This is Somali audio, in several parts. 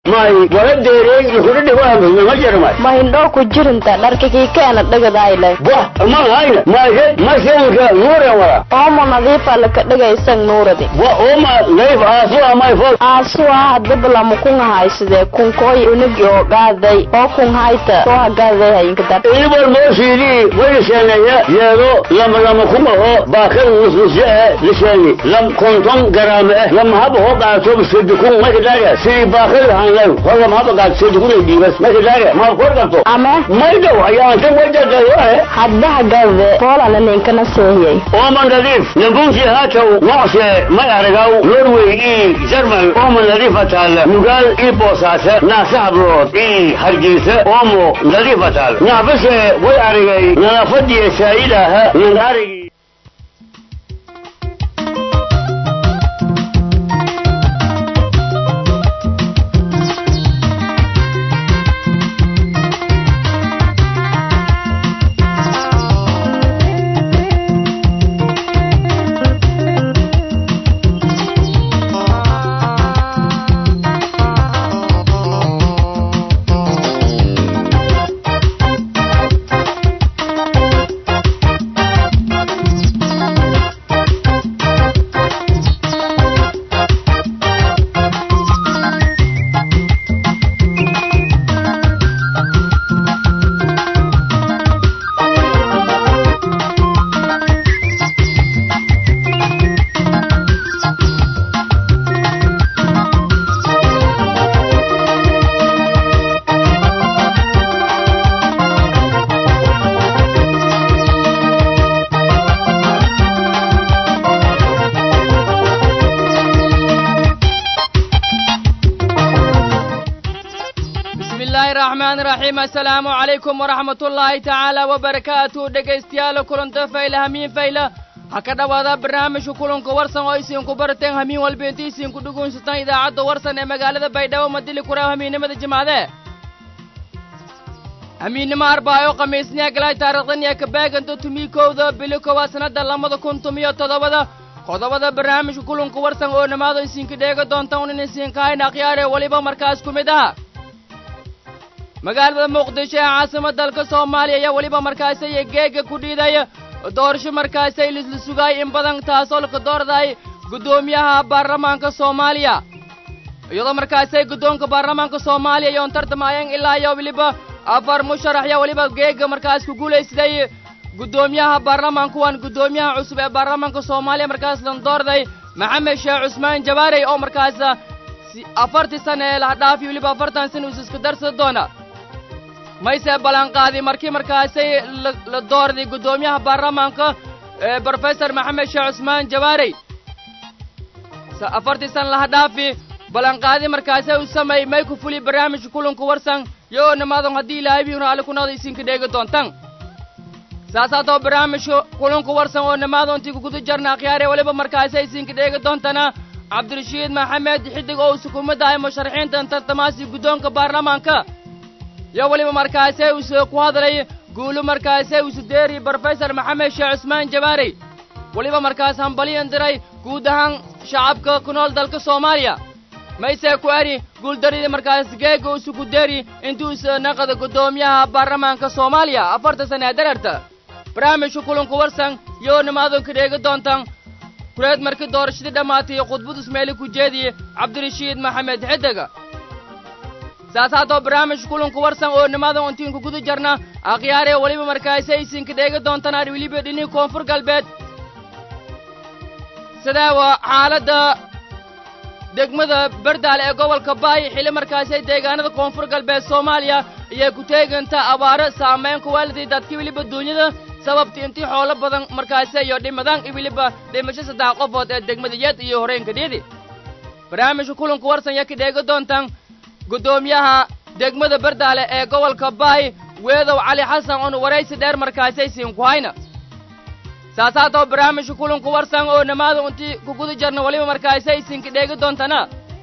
may wala deerey kudhidhi wahamay ma jarmay ma hindhoo ku jirinta dharkakii keena dhagadayle wah ma hayna mayhe masenka nuuren wala oomo nadiifa laka dhagaysan nuuradi wa oma nayf aasu amay fo aasuwa hadabalamu kun haysidee kunkooy unagi oo gaaday oo kun hayta soo hagaaday hayinka dar ilibal moosiidii wayliseeneya yeedo lama lama kuma oo baakada nusnusye eh liseeni lam konton garaame eh lama haba hoo qaato sedikun makidaaga sidii baakada hanlay hor lama haba qaato sedikun ay dhiibas makidaaga ma kor qabto ama maydow ayaanta wajadayo eh hadda hagaade poolana ninkana seehiyey ooman nadiif nabunsi haatow noocse may aragaw norway ii jarmal ooman nadiifa taalla nugaal ii boosaase naase hablood ii hargeysa oomo nadiifa taalla naafase way aragay nadaafadiya saa'idaaha nan arigi bismi illaahi raxmaani raxiim assalaamu calaykum waraxmat ullaahi tacaala wabarakaatu dhegaystayaal kulanta fayla hamiin fayla ha ka dhowaada barnaamijka kulanka warsan oo isiinku barateen hamiin walba inti isiinku dhugunsataan idaacadda warsan ee magaalada baydhabo madili kuraaw hamiinnimada jimcade hamiinnimo arbaayo khamiisniya galay taarikhdan iyo kabaaganta tumikowda bili kowaad sannadda labada kun tumiyo toddobada qodobada barnaamijka kulanka warsan oo dhammaado isiinka dheega doontaan unan isiinka hayn akhyaare weliba markaas ku mid aha magaalada muqdisho ee caasimad dalka soomaaliya ayaa weliba markaasay geega ku dhiidaya doorasho markaasay lisla sugaay in badan taasoo laka doorday guddoomiyaha baarlamaanka soomaaliya iyadoo markaasay guddoonka baarlamaanka soomaaliya yoon tartamayeen ilaa iyo weliba afar musharax ayaa weliba geega markaas ku guulaysaday guddoomiyaha baarlamaanka waan guddoomiyaha cusub ee baarlamaanka soomaaliya markaas lan doorday maxamed sheekh cusmaan jabaarey oo markaas afartii sana ee lahadhaafi weliba afartan sana is iska darsada doona mayse ballanqaadi markii markaasay la doorday guddoomiyaha baarlamaanka ee brofesor maxamed sheekh cusmaan jabaarey afartii sana lahadhaafi ballanqaadi markaasay u sameey may ku fuli barnaamijka kulanku warsan yoo nimaadan haddii ilaahay biyuna alle kunada isinka dheegi doontan saasaatoo barnaamijka kulanku warsan oo nimaado intii kuguda jarna akhyaare weliba markaasay isinka dheegi doontana cabdirashiid maxamed xidig oo sukuumadda ay musharaxiintan tartamaasi guddoonka baarlamaanka yo weliba markaasee uuse ku hadlay guulu markaasee usu deeri brofesor maxamed sheekh cusmaan jabaarey weliba markaas hambaliyan diray guud ahaan shacabka ku nool dalka soomaaliya maysee ku eri guuldaridii markaas geega usu ku deeri intuusa naqada guddoomiyaha baarlamaanka soomaaliya afarta sana ee dareerta barnaamijka kulanku warsan yoo nimaadon ka dheegi doontaan kureed markii doorashadii dhammaatay khudbad ismeeli ku jeediye cabdirashiid maxamed xidiga saasaatoo barnaamij kulanku warsan oo nimadan intiinku guda jarna akhyaaree weliba markaasi aysinka dheegi doontaan weliba dhinii koonfur galbeed sidee waa xaaladda degmada berdaale ee gobolka baay xilli markaasi deegaanada koonfur galbeed soomaaliya ayay ku teeganta abaaro saameyn ku waaliday dadkii weliba duunyada sababta intii xoolo badan markaasi iyo dhimadaan iyo weliba dhimasho saddex qofood ee degmada yeed iyo horeenka dhiidi barnaamijka kulanku warsan yaa ka dheegi doontaan guddoomiyaha degmada berdaale ee gobolka baay weedow cali xasan oon waraysi dheer markaasay siinku hayna saasaatoo barnaamijka kulanku warsan oo nimaada intii ku guda jarna weliba markaasay siinka dheegi doontana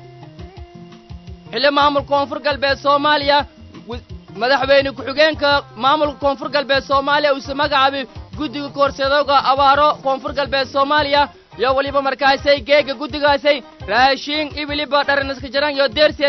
xilli maamulka koonfur galbeed soomaaliya madaxweyne ku-xigeenka maamulka koonfur galbeed soomaaliya uuse magacaabay guddiga koorsadooga abaaro koonfur galbeed soomaaliya yo weliba markaasay geega guddigaasay raashiin iyo weliba dharanaska jaran iyo deerseena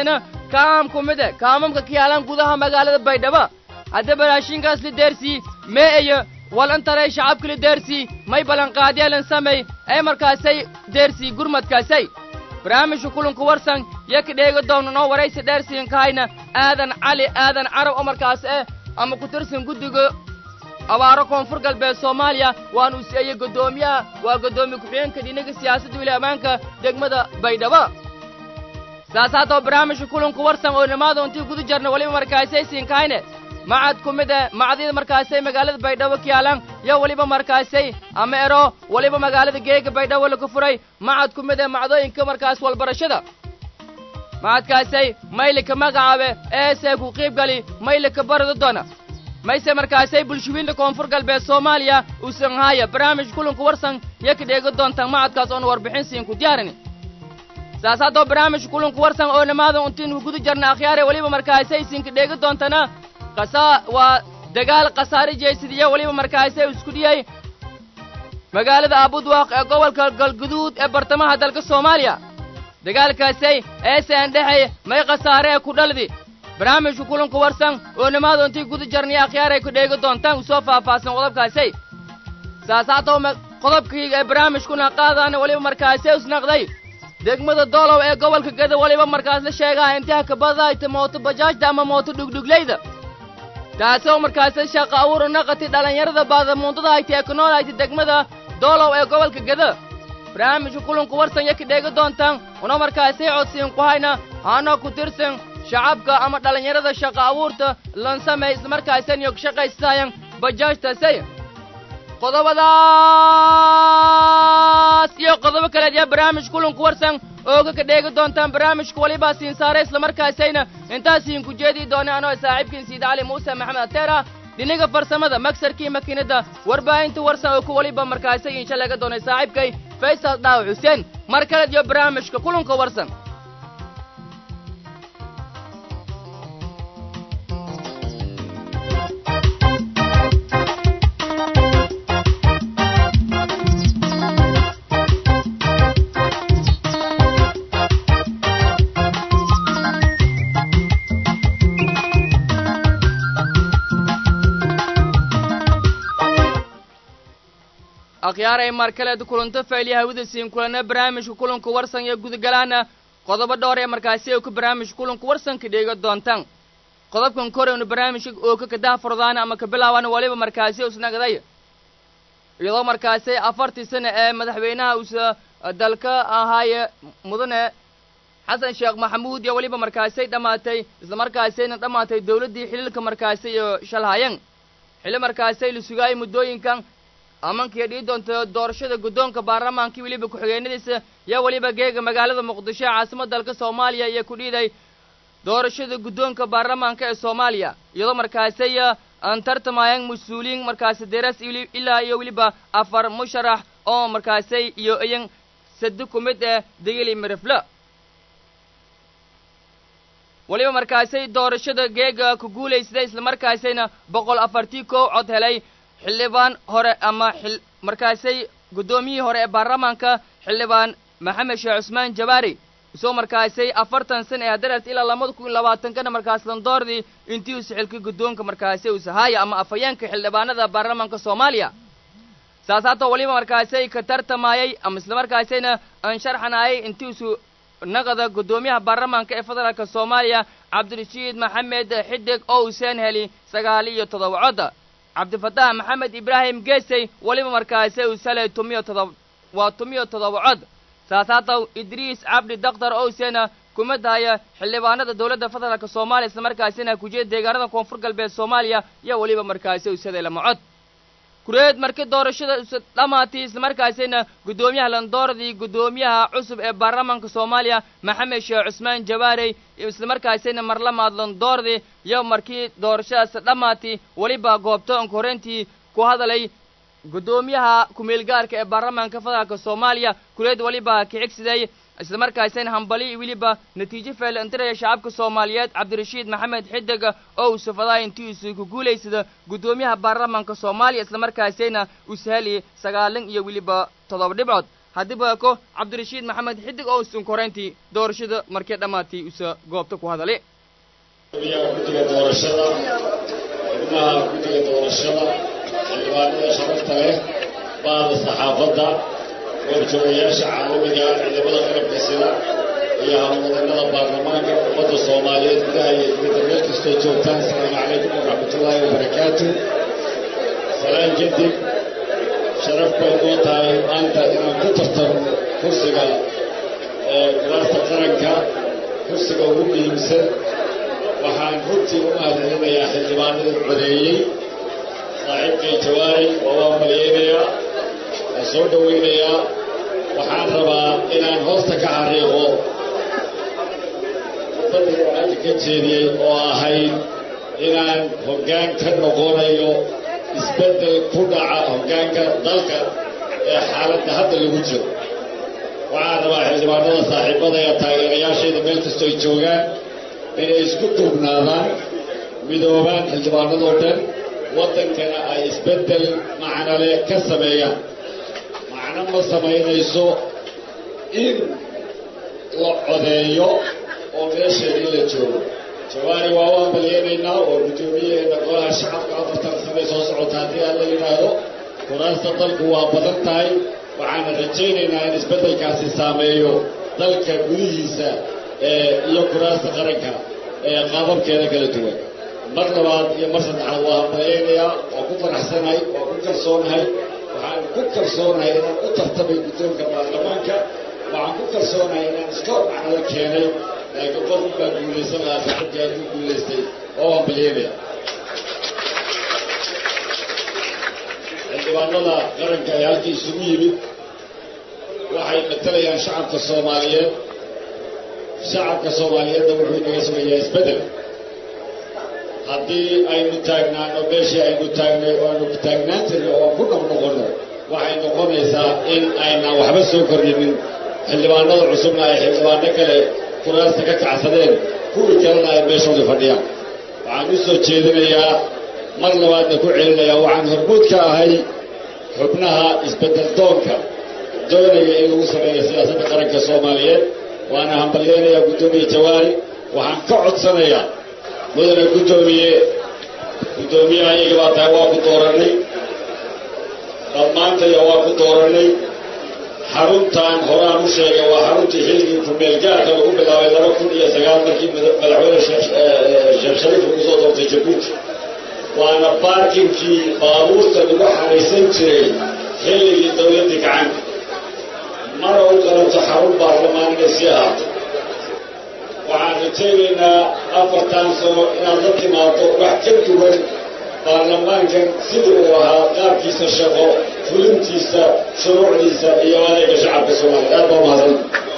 kaam ku mid e kaamamka ka yaalaan gudaha magaalada baydhabo haddaba raashinkaas la deersii mee iyo wal intalay shacabka la deersii may ballanqaadyeelan samey ee markaasay deersii gurmadkaasay barnaamijka kulanku warsan yo ka dheega doona noo waraysi dheersiin kahayna aadan cali aadan carab oo markaas eh ama ku tirsan guddiga abaaro koonfur galbeed soomaaliya waanu siiyey guddoomiyaha waa guddoomiye ku-xigeenka dhinaga siyaasadda weli ammaanka degmada baydhabo saas haddaba barnaamijka kulanku warsan oo nimaada intii guda jarna weliba markaasay siinkahayne macad ku mid e macadyada markaasay magaalada baydhabo ka yaalaan yo weliba markaasay ama ero weliba magaalada geega baydhabo laga furay macad ku mid e macdooyinka markaas walbarashada macadkaasay maylika magacaabe eesee ku qiibgali maylika barada doona mayse markaasay bulshooyinta koonfur galbeed soomaaliya uusan haaya barnaamij kulanku warsan yo ka dheega doontaan macadkaas oona warbixin siin ku diyaarini saas haddoo barnaamij kulanku warsan oo nimaada untiinu guda jarna akhyaare weliba markaasay siinka dheega doontana qasaa waa dagaal khasaare jeesidiya weliba markaasay isku dhiyey magaalada aabudwaaq ee gobolka galguduud ee bartamaha dalka soomaaliya dagaalkaasay eeseen dhexey may khasaare ee ku dhaldi barnaamijka kulanku warsan oo nimaada intii guda jarniya akhyaar ay ku dheegi doontaan usoo faahfaahsan qodobkaasay saas haddoo qodobkayga ee barnaamijkuna qaadaana weliba markaasay isnaqday degmada doolow ee gobolka gada weliba markaas la sheegaa intaha kabadayta mooto bajaajda ama mooto dhugdhugleyda taasoo markaasi shaqa abuur naqati dhallinyarada baadamuundada hayti ee ku nool hayti degmada doolow ee gobolka gada barnaamijka kulanku warsan yo ka dheegi doontaan una markaasay codsiin ku hayna haanoo ku tirsan shacabka ama dhallinyarada shaqa abuurta lansamey islamarkaasan iyo shaqaysaayan bajaajtasay qodobadaas iyo qodobo kaleed yaa barnaamij kulanku warsan ooga ka dheegi doontaan barnaamijka walibaa siin saare islamarkaasayna intaasiin ku jeedii doona anoo saaxiibkiin siid cali muuse maxamed ateera dhinaga farsamada magsarkii makiinadda warbaahinta warsan oo ku waliba markaasay insha laga doonay saaxiibkay faysal dhaaw xuseen mar kaleed iyo barnaamijka kulanka warsan akhyaaray mar kaleed kulanto faylya hawada siin kulana barnaamijka kulanka warsan iyo gudagalaana qodobo dhowr ee markaasi oo ka barnaamijka kulanka warsanka dheega doontaan qodobkan koreynu barnaamijka oo ka kadaha furdaana ama ka bilaabaana waliba markaasi isnagday iyadoo markaasi afartii sano ee madaxweynaha uusa dalka ahaaye mudane xasan sheekh maxamuud iyo weliba markaasay dhammaatay islamarkaasayna dhammaatay dowladdii xiliilka markaasi iyo shalhayan xilli markaasay la sugaayay muddooyinkan amankii dhii doonta doorashada guddoonka baarlamaankii weliba ku-xigeenadiisa yaa weliba geega magaalada muqdisho ee caasimada dalka soomaaliya iyo ku dhiiday doorashada guddoonka baarlamaanka ee soomaaliya iyadoo markaasay aan tartamayaan mas-uuliyiin markaasi deras ilaa iyo weliba afar musharax oo markaasay iyo iyan sadi ku mid eh degeli mirifle weliba markaasay doorashada geega ku guulaysday islamarkaasayna boqol afartii kow cod helay xildhibaan hore ama xil markaasay guddoomiyihii hore ee baarlamaanka xildhibaan maxamed sheekh cusmaan jabaari isoo markaasay afartan sana ee haddaraas ilaa labada kun labaatankana markaas landoordii intii uu sixilkay guddoonka markaasay usahaaya ama afhayeenka xildhibaanada baarlamaanka soomaaliya saas haata weliba markaasay ka tartamayay ama islamarkaasayna aan sharxanayay intii usu naqada guddoomiyaha baarlamaanka ee federaalka soomaaliya cabdirashiid maxamed xidig oo useen heli sagaal iyo toddoba codda cabdifataax maxamed ibraahim geesey weliba markaasi uu salay tumiyo todob waa tumiyo toddoba cod saas haata idriis cabdi daktar owsena kumid haya xildhibaanada dowladda federaalka soomaaliya islamarkaasina kujeeda deegaanada koonfur galbeed soomaaliya iyo weliba markaasi usaday lama cod kureed markii doorashada dhammaatay islamarkaasina guddoomiyaha landoordii guddoomiyaha cusub ee baarlamaanka soomaaliya maxamed sheekh cusmaan jabaarey islamarkaasina marlamaad landoordii iyo markii doorashadaas dhammaatay weliba goobto onka horreyntii ku hadalay guddoomiyaha ku-meelgaarka ee baarlamaanka federaalka soomaaliya kureed weliba kicigsiday islamarkaasina hambali weliba natiijo feelantiraya shacabka soomaaliyeed cabdirashiid maxamed xidig oo uu sufadaay intii usu ku guulaysada guddoomiyaha baarlamaanka soomaaliya islamarkaasina uu saheli sagaalan iyo weliba toddoba dhibcood haddii baako cabdirashiid maxamed xidig oo usun koreyntii doorashada markii dhammaatay usa goobta ku hadale guddiga guddiga doorashada xubnaha guddiga doorashada xildhibaanada sharafta leh baada saxaafadda goorjoogayaasha caalamiga ciidamada qalabka sida iyo howlwadanada baarlamaanka ummadda soomaaliyeed gudaha iyo dibadda meel kastoo joogtaan asalaamu calaykum waraxmatullaahi wabarakaatu salaan kadib sharaf bay noo tahay maanta inaan ku tartamo kursiga kuraasta qaranka kursiga ugu muhiimsan waxaan runtii u mahadcelinayaa xildhibaanada codeeyey saaxiibkay jawaari waa waan malayeynayaa waan soo dhowaynayaa waxaan rabaa inaan hoosta ka xariiqo khudbadii waxaanka ka jeediyey oo ahayd inaan hoggaan ka noqonayo isbeddel ku dhaca hoggaanka dalka ee xaaladda hadda lagu jiro waxaan rabaa xildhibaanada saaxiibada ee taageerayaashayda meel kastoo ay joogaan inay isku duubnaadaan midoobaan xildhibaanadoo dhan waddankana ay isbeddel macnole ka sameeyaan macno ma samaynayso in la codeeyo oo meesheedii la joogo jawaari waa waan balyeenaynaa oo guddoomiyaheena golaha shacabka afartan sanay soo socota haddii aan la yidhaahdo kuraasta dalku waa badan tahay waxaana rajaynaynaa in isbeddelkaasi saameeyo dalka gudihiisa iyo kuraasta qaranka ee qaababkeeda kala duwan mar labaad iyo mar saddexaad waa hambalyaynayaa waa ku faraxsanahay waa ku kalsoonahay waxaan ku kalsoonahay inaan u tartamay guddoonka baarlamaanka waxaan ku kalsoonahay inaan iska macnada keenay laakiin qofku baa guulaysan lahaa saxibkii hadduu guulaystay oo hambalyaynaya xildhibaanada qaranka ee halkii isugu yimid waxay matalayaan shacabka soomaaliyeed shacabka soomaaliyeedna wuxuu inaga sugayaa isbeddel haddii aynu taagnaano meeshii aynu taagnay oo aynu taagnaan jirnay oo ku noqnoqonno waxay noqonaysaa in aynan waxba soo kordhinin xildhibaanada cusubna ay xildhibaano kale kuraasta ka kacsadeen kuwii kalena ay meeshoodii fadhiyaan waxaan u soo jeedinayaa mar labaadna ku celinayaa waxaan hormuud ka ahay xubnaha isbeddel doonka doonaya in lagu sameeyo siyaasadda qaranka soomaaliyeed waana hambalyeynayaa guddoomiye jawaari waxaan ka codsanayaa mudane guddoomiye guddoomiyaha iyaga baa tahay waa ku doorannay dhammaantaya waa ku doorannay xaruntan horaan u sheegay waa xaruntii xilligii kumeelgaarka lagu bilaabay laba kun iyo sagaal markii madaxweyne sheekh shariif lagu soo doortay jabuuti waana baarkinkii baabuurta lagu xaraysan jiray xilligii dawladdii gacanka mana u qalanto xarun baarlamaan inay sii ahaato waxaan rajaynaynaa afartan sano inaad la timaado wax ka duwan baarlamaankan sidii uu ahaa qaabkiisa shaqo fulintiisa shuruucdiisa iyo adeega shacabka soomaaliya aad baa mahadsan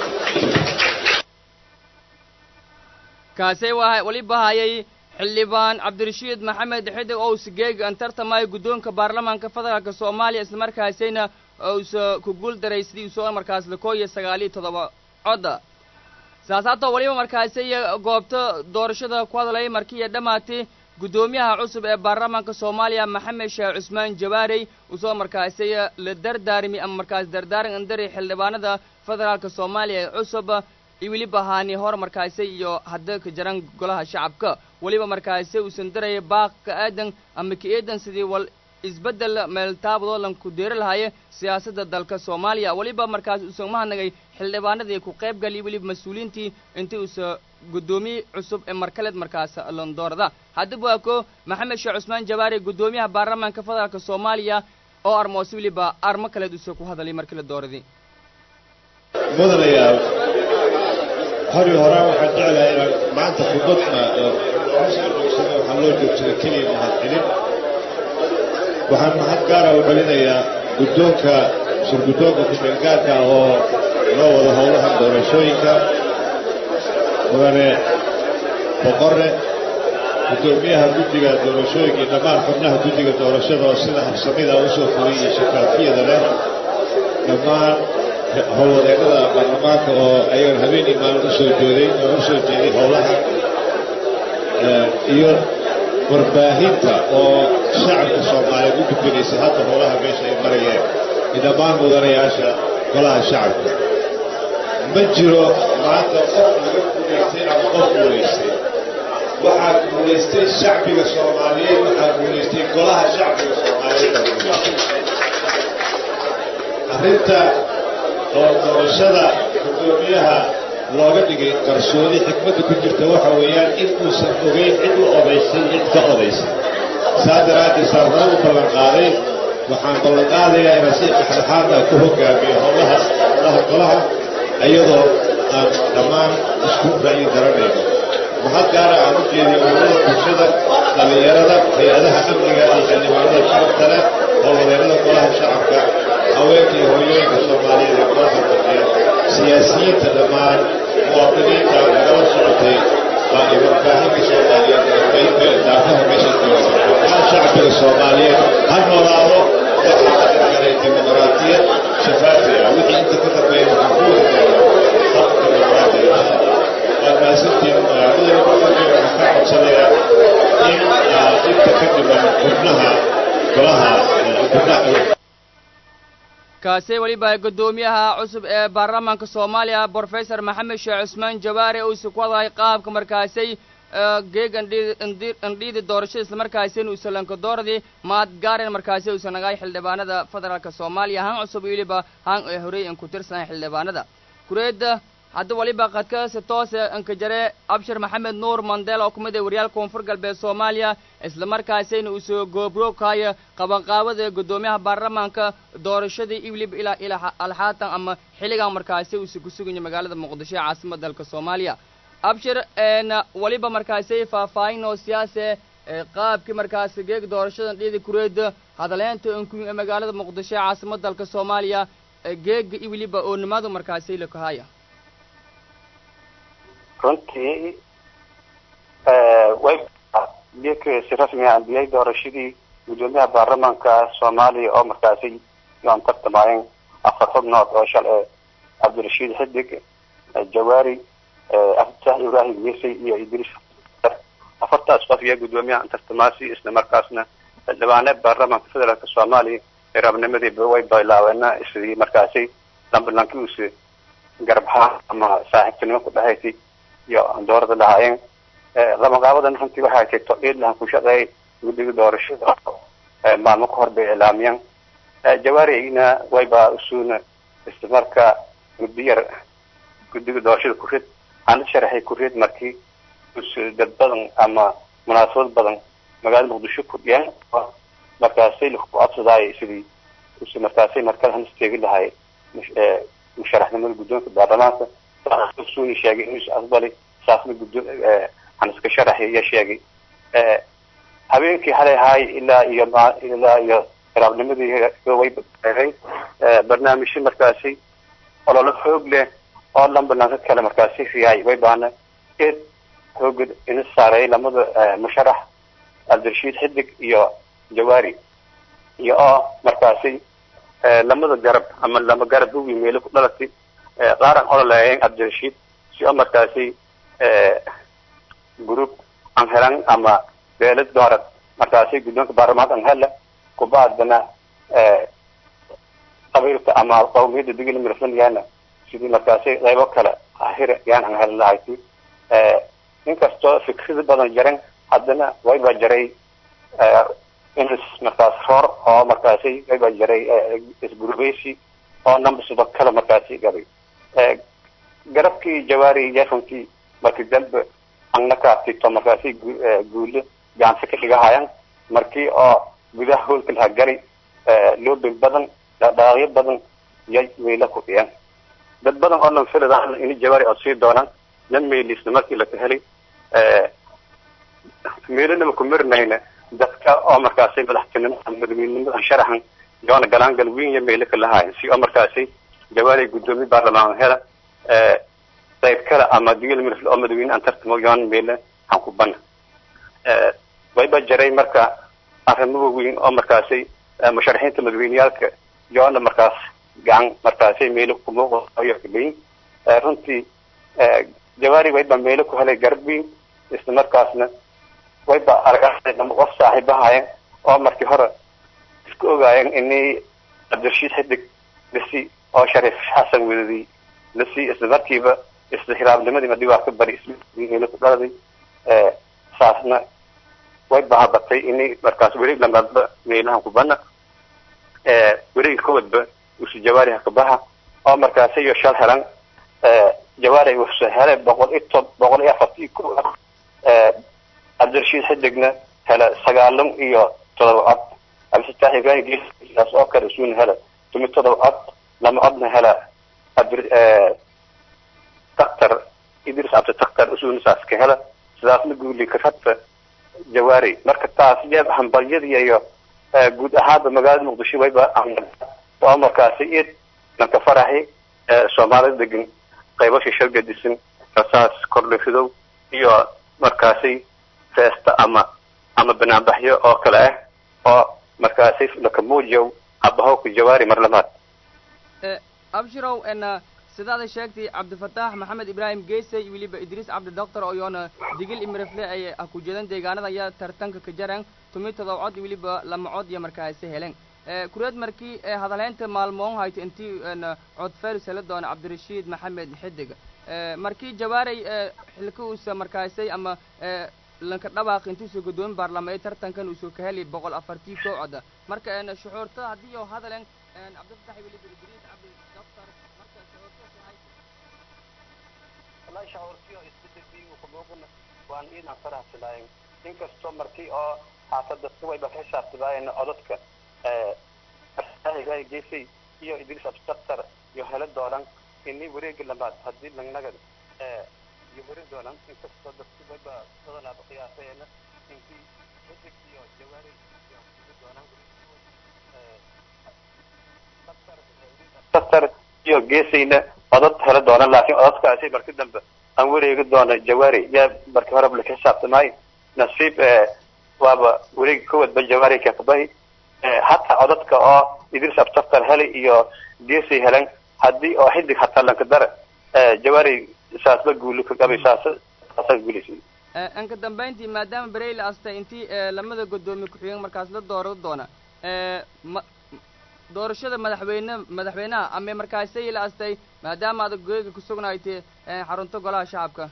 kaasay waa weliba hayay xildhibaan cabdirashiid maxamed xidig ous geeg an tartamaya guddoonka baarlamaanka federaalka soomaaliya islamarkaasayna ousa ku guul daray sidii usoo markaas lakoo iyo sagaaliyo toddoba codda saasaatoo weliba markaasi goobta doorashada ku hadlaya markiiya dhammaatay guddoomiyaha cusub ee baarlamaanka soomaaliya maxamed sheekh cusmaan jawaarey usoo markaasi la dardaarmi ama markaas dardaaran andari xildhibaanada federaalka soomaaliya ee cusub iyo weliba haani hor markaasi iyo hadda ka jaran golaha shacabka weliba markaasi uusan daraya baaq ka aadan ama ka eedan sidii wal isbeddel meeltaabadoo lan ku deeri lahaaye siyaasadda dalka soomaaliya weliba markaas uusan mahadnagay xildhibaanadii ku qayb galiy weliba mas-uuliyiintii intii uusa guddoomiye cusub ee markaleed markaas londoorada haddaba waa ko maxamed sheekh cusmaan jawaari guddoomiyaha baarlamaanka federaalka soomaaliya oo armoose weliba armo kaleed uusa ku hadalay markii la dooradii mudanayaal hori horaa waxaan jeclahay inaan maanta khudbadna waxaa loo joogsaday keliya mahadcelin waxaan mahad gaara u celinayaa guddoonka shirguddoonka ku-meelgaarka oo loo wado howlaha doorashooyinka mudane boqore guddoomiyaha guddiga doorashooyinka iyo dhammaan xubnaha guddiga doorashada oo sida habsamida u soo fulay iyo shakaafiyada leh dhammaan howlwadeennada baarlamaanka oo ayagan habeenii maalin usoo jooday oo u soo jeeday howlaha iyo warbaahinta oo shacabka soomaaliyeed u gudbinaysay hadda howlaha meesha ay marayeen iyo dhammaan mudanayaasha golaha shacabka ma jiro maanta qof laga guulaystay ama qof guulaystay waxaa guulaystay shacbiga soomaaliyeed waxaa guulaystay golaha shacbiga soomaaliyeed baa guulaystay arrinta oo doorashada guddoomiyaha looga dhigay qarsoodi xikmadda ku jirta waxa weeyaan in uusan ogeyn cid u odaysay cid ka odaysay saa daraaddeed saa hore u ballan qaaday waxaan ballan qaadayaa inaan si dhexdhexaad ah ku hogaamiyo howlaha howlaha golaha iyadoo aan dhammaan isku ra'yi daranayno mahad gaara aan u jeediyo ururada bulshada dhallinyarada hay-adaha amniga iyo xildhibaanada sharafta leh howlwadeennada golaha shacabka haweenka iyo hooyooyinka soomaaliyeed ee golaha fadhiya siyaasiyiinta dhammaan muwaadiniinta nagala socotay baa ay warbaahinka soomaaliyeed ee qaybka daafaha meesha jooga dhammaan shacbiga soomaaliyeed ha noolaado waxaa ka galay dimuqraadiyad shafaafi ah wixii inta ka dambeeya waxaa ku wada gaara habka dimuqraadiga waad mahadsantiin mudane muqdisho waxaan ka codsanayaa in inta ka dhiman xubnaha golaha xubnaha kaasi weliba guddoomiyaha cusub ee baarlamaanka soomaaliya brofesor maxamed sheekh cusmaan jawaare uusi ku hadlay qaabka markaasay geeg andhiidi doorashada islamarkaasina uusalanka dooradii maad gaaren markaasi uusa nagaay xildhibaanada federaalka soomaaliya han cusub weliba han ee horey an ku tirsanay xildhibaanada kureedda hadda waliba qadkasi toose ankajare abshir maxamed nuur mandela oo kumid ee waryaal koonfur galbeed soomaaliya islamarkaasina uu soo goobroogkaayo qabanqaabada guddoomiyaha baarlamaanka doorashadii iwlib ilaa ilaa alxaatan ama xilligan markaasi uusi ku suganya magaalada muqdisho ee caasimada dalka soomaaliya abshir waliba markaasi faahfaahin oo siyaase qaabkii markaasi geeg doorashadan dhiidi kureeda hadaleynta ankuyin ee magaalada muqdisho ee caasimada dalka soomaaliya geega iwliba oo nimadu markaasi lakahaya runtii way si rasmi ah andiyay doorashadii guddoomiyaha baarlamaanka soomaaliya oo markaasi yoan tartamaayeen afar xubnood oo shalay cabdirashiid xidig jawaari aftax ibrahim yesey iyo idriis afartaas qof iyo guddoomiyaha tartamaasi isla markaasna xildhibaane baarlamaanka federaalka soomaaliya rabnimadiiba way bilaabeena sidii markaasi lambalankiusi garbaha ama saaxiibtinimo ku dhahaysay iyo doorada lahaayeen qabanqaabadan runtii waxay tay todhiidlahan ku shaqeeyay guddiga doorashada maalmo ka hor bay ilaamiyeen jawaarina wayba usuuna isla marka muddo yar guddiga doorashada ku rid ana sharaxay ku rid markii dad badan ama munaasabad badan magaalada muqdisho ku dhiyeen markaasay laku codsadaay sidii us markaasay markada han isteegi lahay musharaxnimada guddoonka baarlamaanka usuuni sheegay inuu is aqbalay saasna guddo han iska sharaxay iyo sheegay habeenkii xalay ahaay ilaa iyo ilaa iyo raabnimadii way badbeeray barnaamijyo markaasi ololo xoog leh oo lambalanka kale markaasi riyaay way baana eed xooga ina saareeyay lamada musharax cabdirashiid xidig iyo jawaari iyo oo markaasi lamada garab ama lama garab bugi meelo ku dhalatay qaaran ololeeyeen cabdirashiid si oo markaasi group aan helan ama beelad doorad markaasi guddoonka baarlamaanka aan hela kubaadana qabiilka ama qawmiyadda digil mirfanyana sidii markaasi qaybo kale ahir yaan aan heli lahayti inkastoo fikrada badan jaran haddana wayba jaray ins markaas roor oo markaasi wayba jaray isgurubeysi oo nambasuba kale markaasi gabay garabkii jawaari yarunkii markii dambe angna kaatito markaasi guule gacansi ka dhigahayan markii oo gudaha hoolka laha gari loobin badan dhaqaaqyo badan yay weyla ku dhiyeen dad badan oo lan filada ini jawaari oo sii doonaan nan meylisna markii laka helay meelanaba ku marinayna dadka oo markaasi madaxtinimada madaxweynenimada sharaxan yoona galaangal weyn iyo meelo ka lahaayan si oo markaasi jawaari guddoomiye baarlamaan hela qayb kale ama digil mirfl oo madaxweyne aan tartamo yoona meelo aan ku bana wayba jaray marka arrimo waaweyn oo markaasi musharaxiinta madaxweyneyaalka yoona markaas gacan markaasi meelo kumuuqayo leyin runtii jawaari wayba meelo ku helay garab weyn isla markaasna wayba argaaday lama qof saaxiibahaayeen oo markii hore isku ogaayeen inay cabdirashiid xidig bisi oo shariif xasan wedadi lasii isla markiiba isla hiraabnimadiiba dhibaa ka bari isla ku dhaladay saasna way bahabatay ini markaas weri lamaadba meelahan kubana werigi kowadba usu jawaari hakabaha oo markaas iyo shal helan jawaari wuxuu helay boqol iyo tob boqol iyo afartii ku cabdirashiid xidigna hela sagaalan iyo todoba cod cabdisataax ibrahim geesidaas oo kale isuuna hela tumi todoba cod lama codna hela cabdir daktar idris cabdi daktar isuuna saas ka hela sidaasna guuli karadta jawaari marka taas jeeb hambalyadii iyo guud ahaanba magaalada muqdisho wayba oo markaasi id lanka faraxi soomaalida degan qaybasha shargadisan rasaas kordhifidow iyo markaasi feesta ama ama banaanbaxyo oo kale ah oo markaasi lakamuujiyow abahowka jawaari mar lamaad abshirow n sidaada sheegtay cabdifataax maxamed ibraahim geesay weliba idriis cabdi doctor oyoona digil imirafle ay ku jeedan deegaanada ayaa tartanka ka jareen tumi todob cod weliba lama cod iyo markaasi helen kureed markii hadalhaynta maalmoon hayta intii cod feris hela doona cabdirashiid maxamed xidig markii jawaaray xilka uusa markaasay ama lanka dhabaaq intuusa guddoomin baarlama tartankan uusoo ka heli boqol afartii koo coda marka shucuurta haddii oo hadalen cabdifatax weliba idriis cabdi doctor marka shucuurta wallahi shacuurtiyo isbeddelkii uu kamuuqana waan iidan faraxsanaayen inkastoo markii oo haata dadka wayba ka xisaabtamaayeen codadka geesay iyo idriis abdidaktar iyo hela doonan ini wareegi lamaad haddii langnagad iyo heri doonan inkastoo dadka wayba badanaaba qiyaasayeena inkii xidig iyo jawaari iyo heri doonan daktar iyo geesayna codad hela doonan laakiin codadkaasi marki dambe aan wareegi doono jawaari yaa markii horeba laka xisaabtamaayo nasiib waaba wareegi kowadba jawaari kakabahi hataa codadka oo idris abdaktar heli iyo geesay helan haddii oo xidig hataa lanka dara jawaari saasba guuli ka qabay saas saasa guulisay anka dambayntii maadaama berey la astay intii lamada guddoomiye ku-xigeen markaas la dooro doona ma doorashada madaxweyne madaxweynaha ama markaasay la astay maadaama adag goyga kusugnaytay xarunta golaha shacabka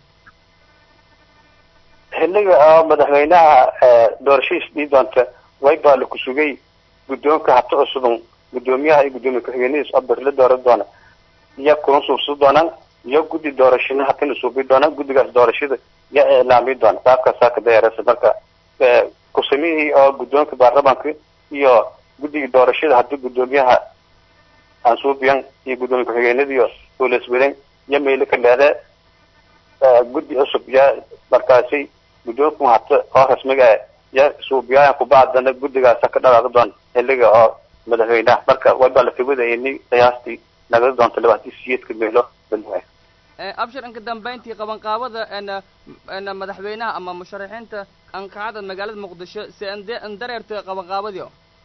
xilliga oo madaxweynaha doorashadiis dhii doonta waybaa la kusugay guddoonka habta cusuban guddoomiyaha iyo guddoomiye ku-xigeenadiis oo beri la dooran doona iya kuna suubsan doonaan iyo guddi doorashada hatina suubi doonaan guddigaas doorashada ya iclaami doona qaabkaasaa ka dayarasa marka kusamihii oo guddoonka baarlamaanka iyo guddigii doorashada haddii guddoomiyaha ansuubiyan iyo guddoomiye ku-xigeenadiiyo oolaswadan iyo meelo ka leede guddi cusub yaa markaasi guddoonku hata oo rasmiga ah ya suubiyaaya kubacdana guddigaasa ka dhalaaqi doona xilliga oo madaxweynaha marka waybaa la kawadaya ini qiyaastii nagala doonta labaatan siyeedka meelo balaa abshir inka dambayntii qabanqaabada n madaxweynaha ama musharaxiinta ankacada magaalada muqdisho si andareerta qabanqaabadii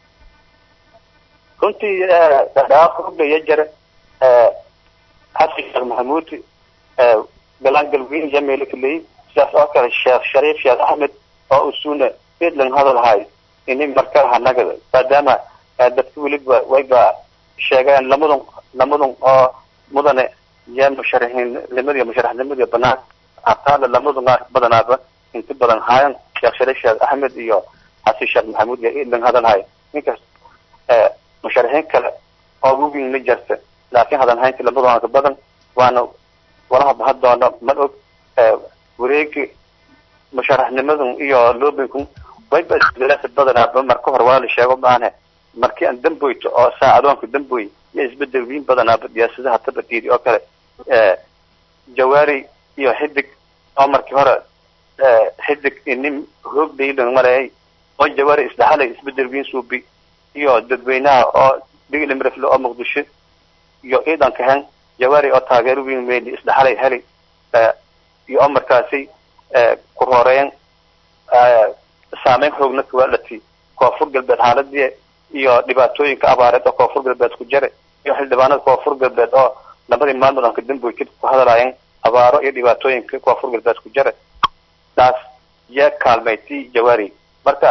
runtii dhaaqogaya jira xasan sheekh maxamuud galaan galweyn iyo meelo kaleey sidaas oo kale sheekh shariif sheekh axmed oo usuuna edlan hadal haay ini markaa hanagada maadaama dadka weliba wayba sheegeen lamadun lamadun oo mudane iyo musharaxiinnimadiiyo musharaxnimadiiyo banaan hataala lamadun badanaaba inta badan haayan sheekh shariif sheekh axmed iyo xasan sheekh maxamuud iyo edlan hadal haay ninkaas musharaxiin kale oo wugin ma jirta laakiin hadan haynta lamadun ka badan waana walaha bahan doono ma og wareegi musharaxnimadun iyo loobinku wayba isbedelaasa badanaaba marka hore waa la sheego maane markii aan damboyto oo saacadoonka damboy iyo isbedel weyn badanaaba siyaasadaha tabadiidi oo kale jawaari iyo xidig oo markii hore xidig inin hoog dhaylan maleeyay oo jawaari isdhaxalay isbedel weyn suubi iyo dadweynaha oo diglimrefle oo muqdisho iyo ciidanka hen jawaari oo taageero weyn meyli isdhaxalay heli iyo oo markaasi ku horeyn saameyn xoogna kawaalati koonfur galbeed xaaladii iyo dhibaatooyinka abaareed oo koonfur galbeed ku jira iyo xildhibaanada koonfur galbeed oo labadii maalmood aan ka damboy kadib ku hadalaayeen abaaro iyo dhibaatooyinka koonfur galbeed ku jira taas yaa kaalmaytay jawaari marka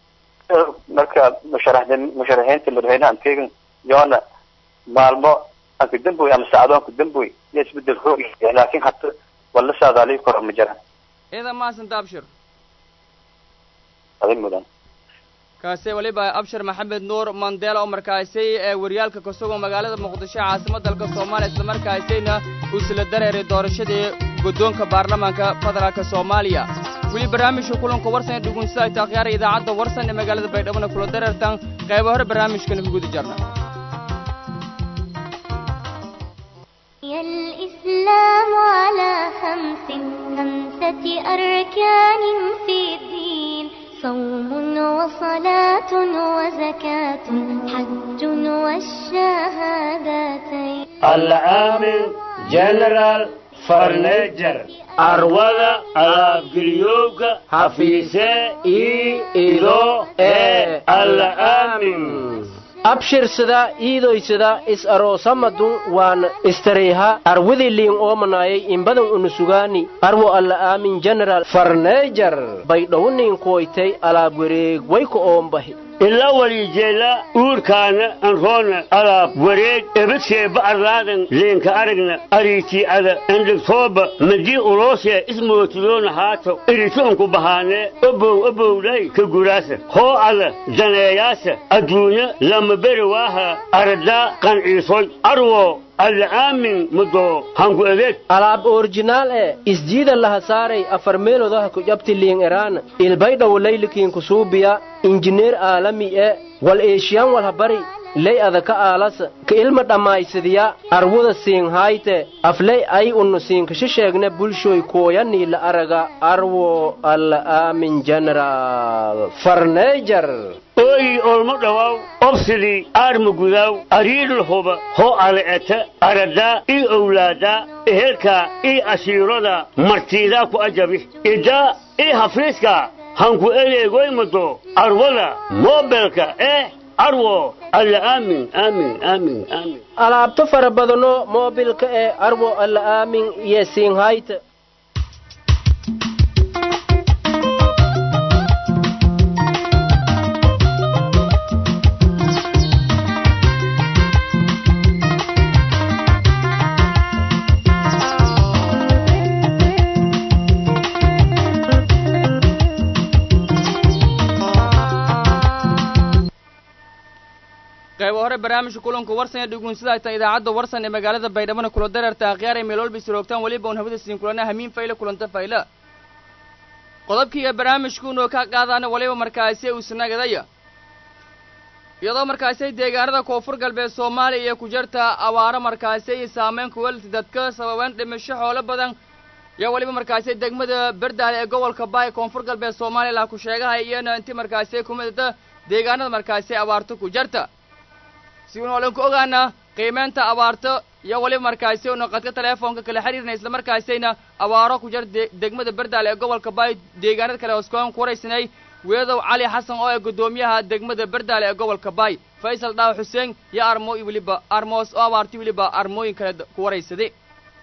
marka musharaxin musharaxiinta madaxweynaha antegan yoona maalmo anka damboy ama sacdoonka damboy iyo isbedel hoog laakiin hata wala saadaaliyo koro ma jiraan ciidan maasanta abshir aday mudan kaasi weliba abshir maxamed nuur mandela oo markaasi ee waryaalka ka sugan magaalada muqdisho caasimad dalka soomaaliya islamarkaasina uu isla dareeray doorashadii guddoonka baarlamaanka federaalka soomaaliya weli barnaamijka kulanka warsan ee dhugunsida ay taakhiyaara idaacadda warsan ee magaalada baydhabona kula dareertan qaybo hore barnaamijkana ku guda jarna الإسلام على خمس خمسة أركان في الدين صوم وصلاة وزكاة حج والشهادتين العامل جنرال فرنيجر arwada alaabgeliyowga hafiise ii ido ee alla aamin abshirsada iidoysada is aroosamadun waan istareyha arwadii liin oomanayay imbadan unusugaani arwo alla aamin general farneejar baydhowniin kuwaytay alaab wareeg wayka oombahi ila walijeela uurkaana anroona alaab wareeg ebadseeba arlaadan leenka aragna ariitii ada endhigtooba madii uloosee ismootidoona haato iritoonku bahaanee obow obowdhay ka guraasa hoo ada daneeyaasa adduunya lama beri waaha aradaa qanciisoy arwo alla aamin mudoo hanku adeeg alaab orjinaal ee isjiida laha saaray afar meelodaha ku jabti liin eraana ilbaydhawo laylikiin kusuubiya injineer aalami e wal eeshiyan walhabari ley adaka aalasa ka ilma dhammaysadiya arwada siinhayte afley ay unnu siinkasha sheegne bulshoy kooyanii la araga arwo alla aamin general farneejar ooyi olmo dhawaaw obsidii aarma gudaaw ariidhul huba hoo ale'eta aradaa ii owlaadaa ehelkaa ii ashiirada martiidaa ku ajabi idaa ii hafiiskaa hanku eleegoymado arwada moobelka eh arwo alla aamin aamin aamin aamin alaabto fara badano moobilka ee arwo alla aamin iyo siinhayte qaybo hore barnaamijka kulanku warsan ee dhugunsida ay tahay idaacadda warsan ee magaalada baydhabona kula dareerta akhyaar ay meel walba isroogtaan weliba un hawada siin kulana hamiin fayle kulanta fayle qodobkiiga barnaamijkuunoo ka qaadaana waliba markaasi uu sinagadaya iyadoo markaasi deegaanada koonfur galbeed soomaaliya iyo ku jirta abaaro markaasi iyo saameyn kuwalti dadka sababeyn dhimasho xoolo badan iyo weliba markaasi degmada berdaale ee gobolka baay koonfur galbeed soomaaliya laa ku sheegahay iyana inti markaasi kumidata deegaanada markaasi abaarto ku jirta si uun olan ku ogaana qiimeynta abaarto iyo weliba markaasi una qadka teleefoonka kala xiriirna isla markaasayna abaaro ku jira degmada berdaale ee gobolka baay deegaanada kale hooskoon ku waraysanay weedow cali xasan oo ee guddoomiyaha degmada berdaale ee gobolka baay faysal dhaaw xuseen iyo armo iyo weliba armoos oo abaartay weliba armooyin kale ku waraysaday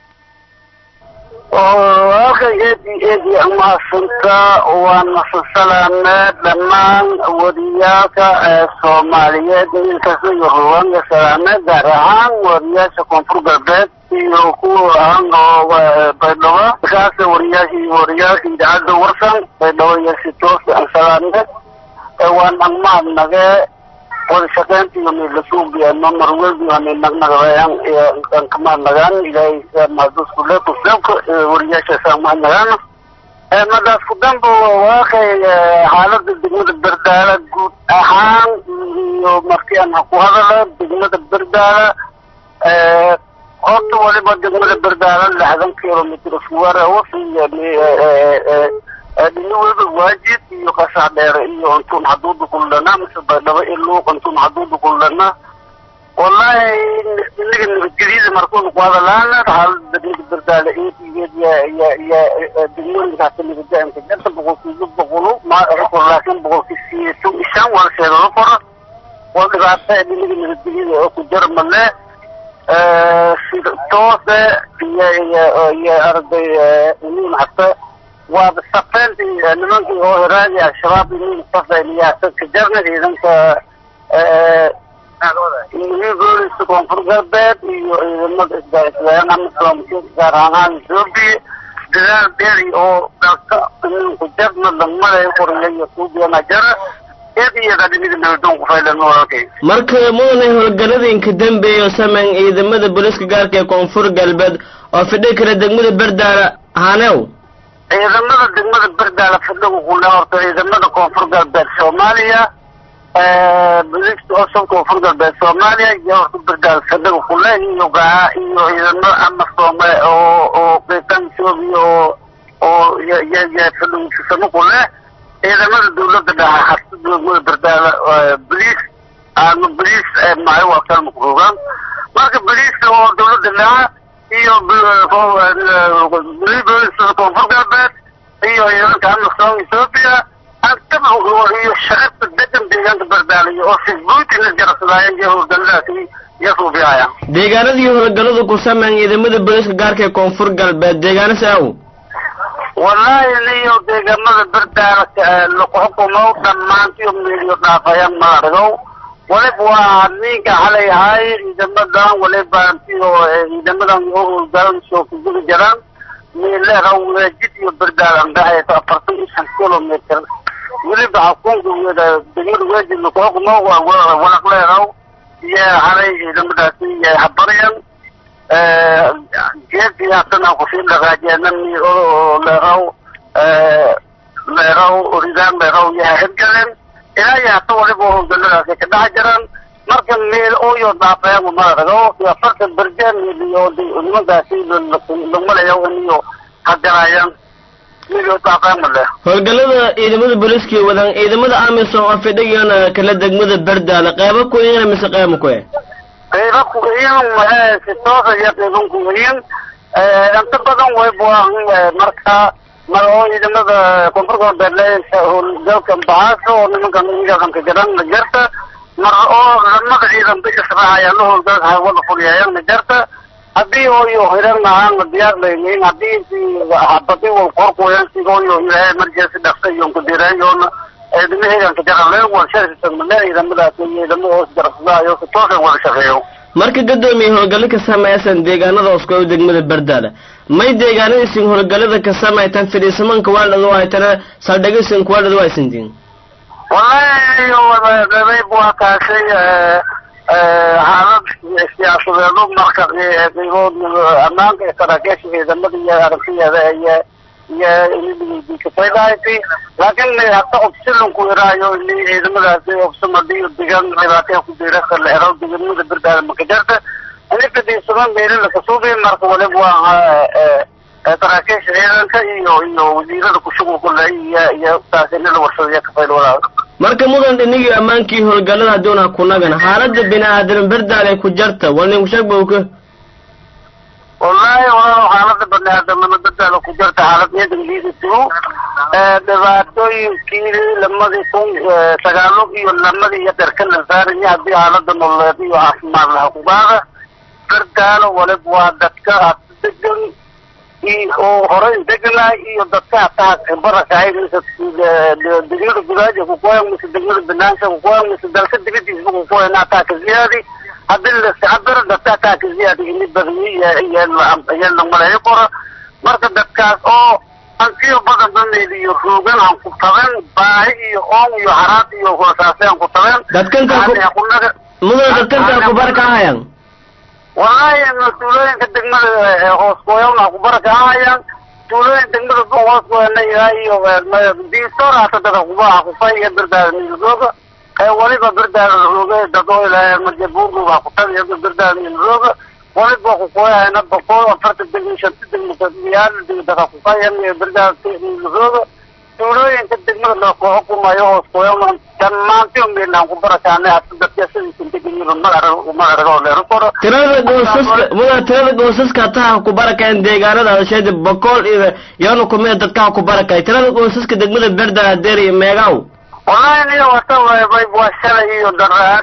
halkan eedi eedi umahadsantaa waan masasalaamee dhammaan wariyaalka ee soomaaliyeed inkasta iyo ruwanga salaamee gaar ahaan wariyaasha koonfur galbeed iyo kuwa ahaan oo baydhabo markaas wariyaashii wariyaalka idaacadda warsan baydhabo iyo si toos aan salaamee waan angmahadnagee wada shaqeynta iyo midlasuubiya mamar welbi ani nagnagabayaan aan kamahadnagaan ilaahay mahadusku le kusleebka wariyaashaas aan mahadnagaan madaas ku danba waaqay xaalada degmada berdaala guud ahaan iyo markii aan ku hadalo degmada berdaala horta waliba degmada berdaala lixdan kilomitr iskuwaar wasi dhiniwada waajid iyo qasax dheere iyo antun haduuda kuldhana mise baydhabo iluuq antun haduuda kuldhana wallahi inaga nabadgelyada markuuna ku hadalaana xaalada degmada berdaale intigeed ya ya ya degmooyinkaasa nabadaamka jarta boqolkiiba boqolo ma laakiin boqolkii siyeeso ishaan waa sheegalo kora waa dhibaato dhinaga nabadgelyada oo ku jara male sida toose iyo iyo iyo arday inin hata waaba safeyntii nimankii oo hiraadi al-shabaab inin safeyn iyo ka jarna ciidanka iyo booliska koonfur galbeed iyo ciidamada isgaisgayan amisom gaar ahaan etoobiya dadaal dheeri oo dalka ininku jabna dagmada qoriya iyo suubiana jara eediyada dhimida nabadon ku faylan walaalkay marka mudanay howlgalladinka dambeeya oo sameyn ciidamada booliiska gaarka ee koonfur galbeed oo fidhi kara degmada berdaala hanew ciidamada degmada berdaala fadhigu kule horta ciidamada koonfur galbeed soomaaliya booliiska cusub koonfur galbeed soomaaliya iyo horta berdaala fadhigu kule iyo gaa iyo ciidamada amasoome oo oo qiitan etoobiya oo oo ya ya ya fadhigu sisamo kule ciidamada dawladda dhaha harta degmada berdaala boliis ama boliis maay waa kalma kurogaan marka boliiska oo dawladda dhaha iyo booliiska koonfur galbeed iyo ciidanka amisom etoobiya antaba iyo shacabka degan deegaanka berdaaliya oo sisbuutina jarasadaayeen iyo howlgalladaasi iyo suubiyaaya deegaanadii howlgalladu ku sameyn ciidamada booliiska gaarka ee koonfur galbeed deegaano saaw wallaahi niyo deegaamada berdaala laku xukumo dhammaantiyo meeliyo dhaafayaan ma argow waliba waa ninka xalay ahay ciidamadan waliba antiyo ciidamadan howlgalan soo kuguli jiraan meelera weejid iyo berdaala andhaxaysa afartan iyo shan kilometer weliba xukunka weda degmada weejid laku xukumo waa walaq leedaw iyo xalay ciidamadaasi iyo habaryan geedkii haddana kusii dhaqaajeenan oo leeraw leeraw ridaan leeraw yaha hirgaleen ilaa iyo hata waliba howlgalladaasi ka dhex jiraan marka meel ooyo dhaafeen ma argo iyo afartan berjeen iyo nimankaasi lagmalaya iyo hagaraayaan meelyo dhaafeen ma leh howlgallada ciidamada booliiska wadaan ciidamada amisom oo fidhigana kala degmada berdaala qeybo ku iyana mise qeybo ku eh qayba kuweyn si toosa iyo qayban kuweyn inta badan way buaan marka mar oo ciidamada koonfur galbeed howlgalka baxaasa oo nimankan ciidanka jiran jarta mar oo lamada ciidan ba israacayaan la howlgalka hawada fuliyayaan jarta haddii ooyo hiran ahaan diyaar layniin haddii habadi wal qorqoyan sigooyo ilaahay marjeesi dhaqsa iyo kudireeyoona ciidama ciidanka jarale warshadiisamale ciidamadaas ciidamo hoos jarsadaayo si toosan wada shaqeeyo marka gadoomiye howlgallo ka samaysan deegaanada oskow degmada berdaala may deegaanadiisin howlgallada ka samaytan fidhiisamanka waaldhadu haytana saldhigisin kuwaaldhadu haysantiin wallahi qayb waa kaashay xaalad siyaasadeedu marka qaybood ammaanka ee saraakiisha ciidamada iyo aragtiyeeda iyo iyo kafaydahayti laakiin hata obsilonku iraayo ini ciidamadaasi obsamadiyo degan dhibaataya ku diirasa la helo deganimada berdaada makajarta ini fadhiisama meelila kasuubi marka waliba waa saraakiisha ciidanka iyo iyo wasiirada kushugulku le iyo iyo taas inila warshadaya kafayl walaal marka mudan dhinigii ammaankii howlgallada hadduuna ku nagan xaaladda bini-aadam berdaal ay ku jarta wal ninku sheeg bawka wallahi walaal xaalada bani-aadamnima berdaala ku jarta xaalad ciidan liidatigo dhibaatooyinkii lamadii kun sagaalo iyo lamadii iyo dherka la saaraya haddii xaalada nololeed iyo caafimaad laha kugaada berdaalo waliba waa dadka degan oo horey degnaay iyo dadka hataa khibara kahay mise degmada gudaaja kukoyan mise degmada banaanka kukoyan mise dalka dibadiisba kukoyan hataa ka ziyaadi haddii laiscabiro dadka hataa ka ziyaadi ini badiyo iyo iyo lamaleeyo koro marka dadkaas oo antiyo badan bameed iyo roogan aan ku taben baahi iyo oon iyo haraad iyo hoosaase aan ku taben dadkantaa mudan dadkantaa kubar ka hayan wallahi tuulooyinka degmada hoos gooyana kubara ka ahayaan tuulooyin degmada hoos gooyana ilaa iyo diistor hata dada kubaha kufay iyo berdaada miilrooga waliba berdaada rooga dado ilaa majabuurgu waa kutabiya berdaada miilrooga waliba kukoyahayna boqol afarta degmi shanta degmi yaal dada kufayan berdaada miilrooga tuulooyinka degmada loo xukumayo hoos gooyana dhammaantii meelaan kubarakaana hata dadka sidiisan degmada magaragoo leero koro tirada goosaska mudan tirada goosaska hataha ku barakeen deegaanada adasheeda boqol iyo yoona kumida dadkaha ku barakay tirada goosaska degmada berdaala deer iyo meegaw wallahi niyo wata waa shalay iyo daraas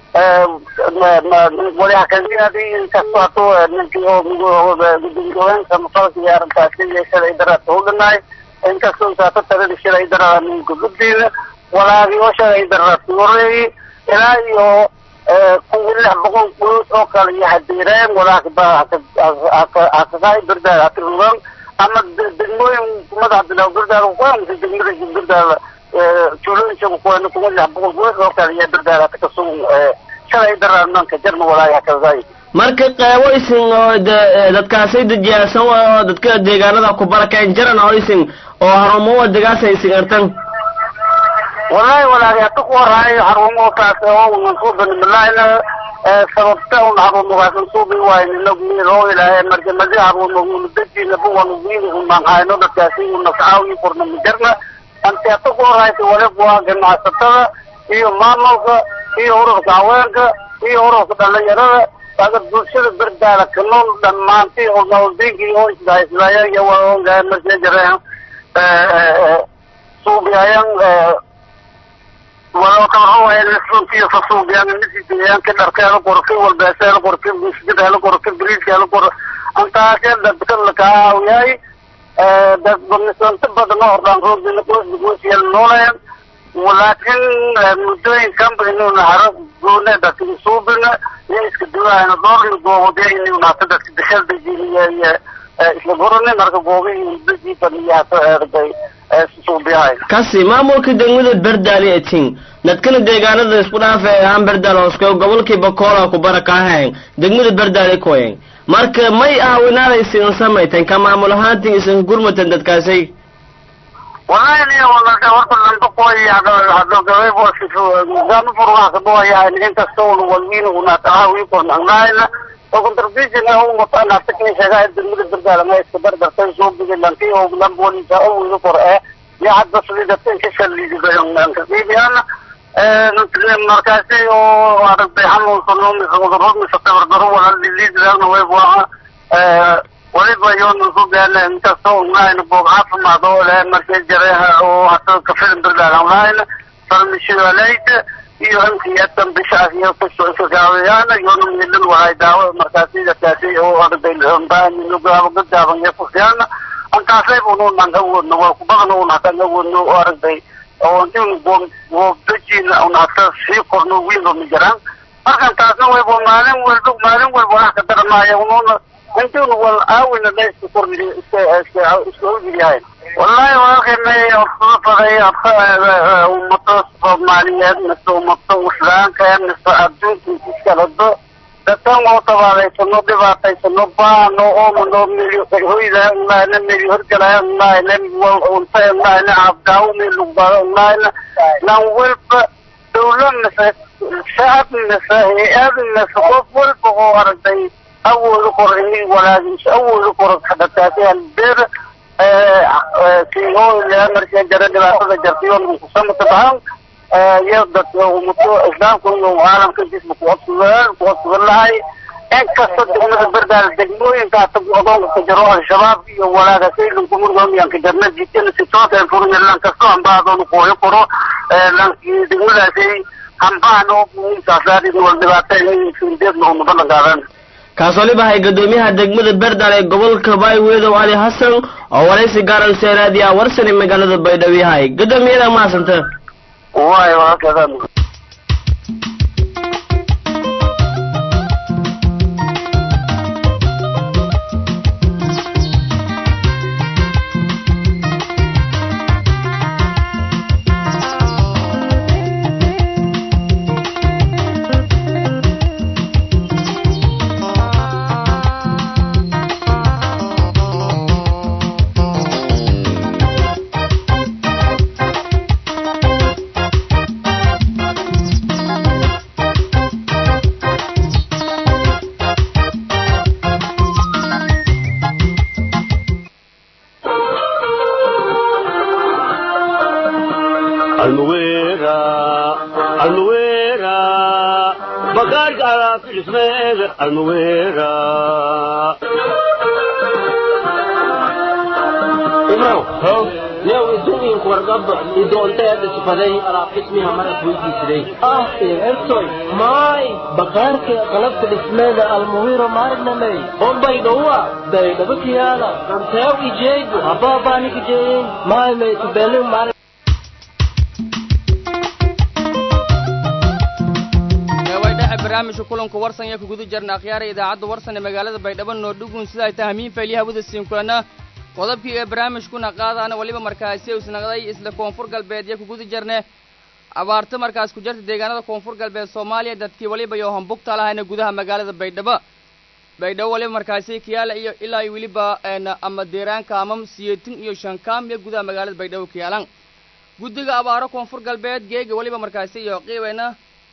waliha kaziyaadi inkastoo hatuu ninkii oo gudoomiyaanka mafalka iyo arrintaasi iyo shalay daraas u dhinaay inkastoo intaata tirada shalay daraa ninka guddiina walaagii oo shalay daraas horeeyey ilaa iyo kuwi lix boqol guud oo kale iyo hadiireen walaakba hakakaay birdaal hatirugan ama degmooyin madax bilow birdaal kuamse degmada birdaal tuulooyinka kuwana kuwa lix boqol guud oo kale iyo birdaal hata kasugun shalay daraananka jarma walaay hakakaay marka qeybo isin oo de- dadkaasay dejiyaasan oo dadka deegaanada ku barakeen jaran oo isin oo harumo degaasa isin artan wallahi walahi hata ku waraayo xarumo taas oo mansuuban bilaayna sababta un xarumogaasan suubi waayna loo ilaahay marka madi xarumo mudajina buwan wiili umanhayno dadkaasi unascaawi korna mijarna ante hata ku waraayo waliba waa ganacsatada iyo maamulka iyo ururka haweenka iyo ururka dhalinyarada aga bulshada berdaala ka nool dhammaantii oo nabadgeenkii oo isdhaisdaya iyo waa markii jireen suubiyayan walo kawaxawaye runtii fasuubiyan nisiyaanka dharkeela qorki walbeeseela qorki musjideela qorki biriiskeela qor antaasee dadka lakaawiyay dad badnisanta badan oo ordhaan roodina qoysdiguusiyal nooleen laakiin muddooyinkanba inuuna haro goone dadka suubina iyo iska duwaayna doorli goobodya inuuna hata dadka dashaldajiniya iyo isla gorani marka goobihii muddajiiban iyo hata erday suubiyahay kasi maamulka degmada berdaali etin dadkana deegaanada isku dhaafa ee aan berdaal hoosko gobolkii bakoola ku barakaahayn degmada berdaali koyen marka may aawinaada isin samaytan ka maamul ahaantin isin gurmatan dadkaasay wallahi niyo walaka horta lamba qoy hado hado gabay bo sifu gama furwa ka bo ya ni inta soo walwiin una taawi ko nangayna o contribution na un mata na takni shaga degmada berdaala ma iska barbartay soo bigi lanti oo lamboni ta oo wiil kor ee ya hadda sida tan ka shalli gayan nan ka biyana markaasi oo aragtay xanuunsanoo mise cudurro mise tabardaro wala liliidana way waa waliba yoona ku gaana inkastoo unahayna boog caafimaad oo leh markay jareeha oo hata kafilin birdaal unahayna farmishigalayta iyo hankiyatan bishaas iyo kusokaawayaana yoona milan wahay daawo markaasi dadkaasi oo aragtay baanugaaban iyo kusiyaana antaasay ununan awoodno waa kubadan un hatan awoodno oo aragtay oo intiin goobdajina un hata sii korno wiilba ma jiraan markan taasna wayba maalin walba maalin walba wax ka daramaya unuuna intiin wal aawina la iska korni iska iska iska ogyahay wallahi walaalkeenay faday ummado soomaaliyeed mise ummado islaamka mise adduunka iskalado dadkan oo tabaalaysano dhibaataysano baano oomano meli hoyda unahayna meli horgalaya unahayna unta unahayna abdaawo melugbaada unahayna lan walba dawla mise shacab mise hay-ad mise qof walba oo aragtay awooda kor ini walaagis awooda kor dadkaasi halbeer sihoolea markii jara dhibaatada jartayoon kusamata bahan iyo dadka ummato islaamka iyo caalamka jisma kucodsugan kucodsugan lahay inkasta degmada berdaal degmooyinka hata odoonka ka jaro al-shabaab iyo walaagasaylan kumurgoomiyanka jarna jidana si toosa furnya lan kasto hambaadoon kooyo koro lanki degmadaasay hambaan oo muhiimkaasaadin wal dhibaata indeedna umada langaadan kaas waliba hay gadoomiyaha degmada berdaal ee gobolka baayweedow ali xasan oo waraysi gaaran seeraadiya warsani magaalada baydhabo yahay gadoomiyada maasanta waay walaalkeedan almuwera almuwera bagaarka alaafismeega almuwera yow idumiinku wargaba idoonteeda sifaday alaab ismiha marad weydiisiday ah ertoy maay bakaarka qalabta dhismeeda almuwiro maarnamey oo baydhowa baydhaba kiyaala anteew ijeegu abaabaanikijeeyin maay maytubelin maar barnaamijka kulanka warsan ee kuguda jirna akhyaara idaacadda warsan ee magaalada baydhabo noordhugun sida ay tahay hamiin faylyaha wada siin kulana qodobkii ee barnaamijkuna qaadaana weliba markaasi isnaqday isla koonfur galbeed iyo kuguda jirne abaarto markaas ku jirta deegaanada koonfur galbeed soomaaliya dadkii weliba iyo hambugta lahayna gudaha magaalada baydhabo baydhabo waliba markaasi kiyaala iyo ilaa iyo weliba ama deeraanka amam siyeetin iyo shankaam iyo gudaha magaalada baydhabo kiyaalan guddiga abaaro koonfur galbeed geega weliba markaasi iyo qiibayna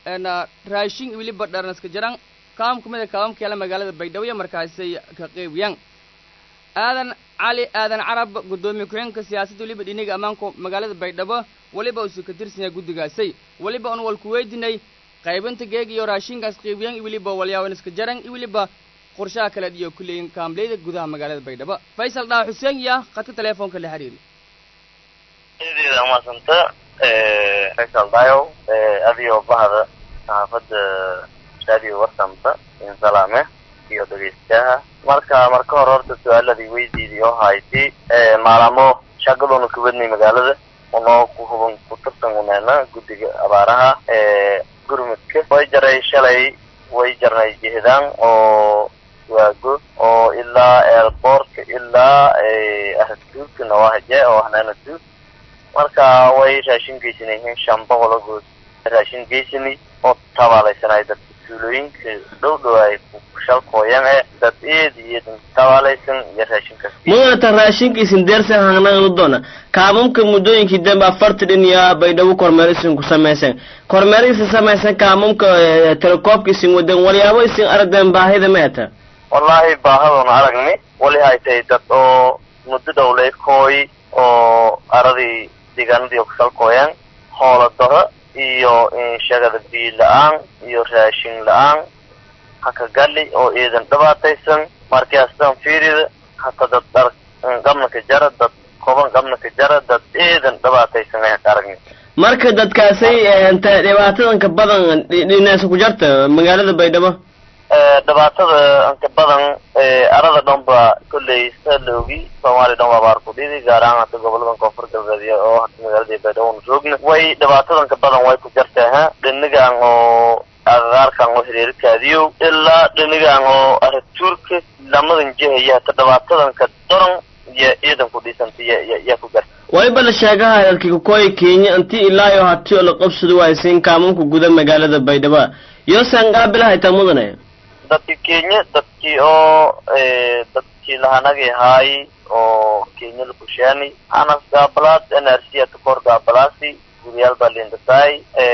raashin weliba dharnaska jiran kaam kumida kaamam kiyaala magaalada baydhabo iyo markaasi ka qiibiyaan aadan cali aadan carab guddoomiye ku-xigeenka siyaasadda weliba dhiniga ammaanka magaalada baydhabo weliba usu ka tirsanyaa guddigaasay weliba un walku weydinay qaybinta geeg iyo raashinkaas qiibiyan iyo weliba walyaawanska jaran iyo weliba qorshaha kale iyo kuleeyin kaamleyda gudaha magaalada baydhabo faysal dhaa xuseen iya khadka teleefoonka la xiriiri eedeeda umadsanta faysal dayo adiyo bahda saxaafadda radio warsamta insalaame iyo dhegeystayaha marka marka hore horta su-aaladii weydiidii oo hayti maalamo shaqadoona kubadnay magaalada unoo ku huban ku tirsan uneena guddiga abaaraha gurmudka way jaray shalay way jarnay jihdaan oo waago oo ilaa eelboortka ilaa ahduudka nawahaje oo hanaana duud marka way raashin geysanayhiin shan boqol oo good raashin geysani oo tabaalaysanay dadka tuulooyinka dhow dhow ay shalkooyan ee dad eed iyo tabaalaysan iyo raashinkaas mudata raashinkiisin deersan hangnaganu doona kaamamka muddooyinkii dambe afartan iyo baydhabo kormeerisin ku samaysan kormeerisin samaysan kaamamka telekoobka isin wadan walyaabo isin aragdeen baahida meeta wallaahi baahadoona aragni wali hay tahay dad oo muddo dhowlay kooy oo aradii deegaanadii oo kusalkooyan hoola daro iyo shagada biyo la-aan iyo raashin la-aan haka gali oo iidan dhibaataysan markaastan fiirida hata dad dhar qabnaka jara dad koban qabnaka jara dad iidan dhibaataysan ayaan ka aragni marka dadkaasay inta dhibaatadanka badan dhinaasa ku jarta magaalada baydhabo dhibaatada inka badan arada dhan ba kolley sa la ogi soomaaliya dhan waa abaar ku dhidi gaar ahaan hata goboladan koonfur galbeed oo hata magaalada baydhabo na joogna way dhibaatadanka badan way ku jartaa ha dhinigan oo agagaarkan oo hireerikaadiyo ilaa dhinigan oo aratuurka lamadan jihaya hata dhibaatadanka daran iyo ciidan ku dhisanta yaa ku garta waliba la sheegaha dadkii kukooyi kenya intii ilaa iyo hati oo la qabsado waaysiin kaamamka guda magaalada baydhabo yosan qaabilahaytaa mudane dadki kenya dadkii oo dadkii lahanagi haay oo kenya lakushaani anas gaabalaad n r c atakor gaabalaasi guriyaal baa lindasaay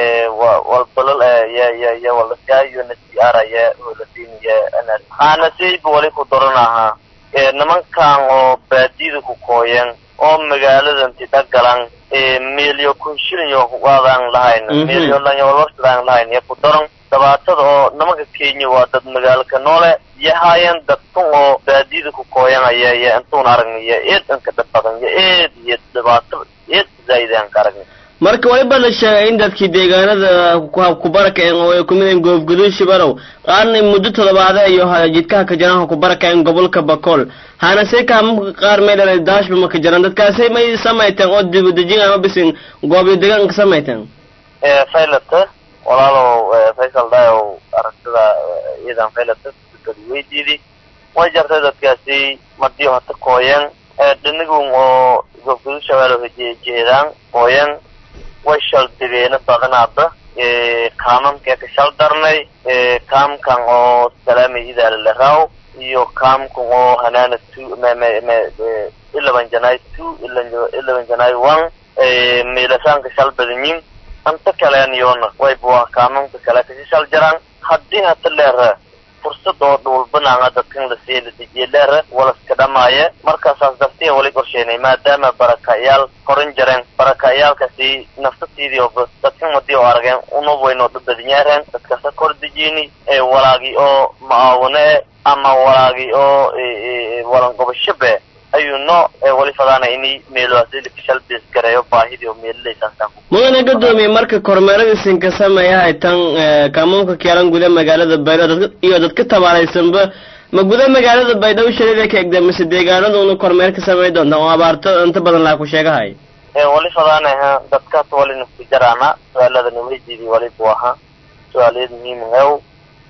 walbalal ya ya ya walasaay un s c r ya holasiniya n r aanasayba wali ku daran ahaa nimankan oo baadiyada ku kooyan oo magaaladanti dhagalan meelyo kun shilin yo waadaan lahayn meelyo lanyolorsadaan lahayn ya ku daran dhibaatada oo nimanka kenya waa dad magaalka noole yahaayeen dadkan oo baadiyada ku kooyanaya iyo intuun aragniyo eed inka dhib badan iyo eed iyo dhibaato eed zaaidan ka aragni marka waliba la sheegay in dadkii deegaanada ku barakaceen oo ay kumid yihiin goobguduud shibarow qaarna muddo toddobaade iyo jidkaha ka jiraan ku barakaceen gobolka bakool hanase kaamamka qaar may dhalay daashba ma ka jiraan dadkaasay may samayteen oo dibadejin ama bisin goobyo deegaanka samayteen faylata walaalow faysal dayow aragtida iyadan faylata dad weydiidi way jartay dadkaasi madiyo hata kooyan dhinigun oo goobguduud shabeelo jeedaan kooyan way shal dibeena badanaada kaamamkee ka shal darnay kaamkan oo salaamay idaala laraw iyo kaamkan oo hanaana two eleven janay two eleven janay one milasaanka shal badanyin anta kalean yoona wayba waa kaamamka kale kasi shal jaraan haddii hata leera fursad oo dhulbanaanga dadkan la siiya la dejiye leera walaska dhamaaya markaasaas dartiya wali qorsheenay maadaama barakayaal korin jareen barakayaalkasi naftatiidii oo dadkan wadii oo arageen unub waynoo dhubadinyaareen dadkasa kor dejini walaagi oo macaawine ama walaagi oo walangobashabe ayuu no wali fadaana ini meeloasilkashalbis gareeyo baahidii oo meelilaysaasaan mudane gadoomiye marka kormeeradiisin ka sameeyahay tan kaamamka keelan guda magaalada baydhabo iyo dadka tabaalaysanba ma guda magaalada baydhabo shalida ka egda mise deegaanaduna kormeer ka samey doonta oo abaarto inta badan laa ku sheegahay wali fadaanaha dadkaas wali nafku jaraana su-aaladani weydiidii wali buu ahaa su-aaliyad muhiim hew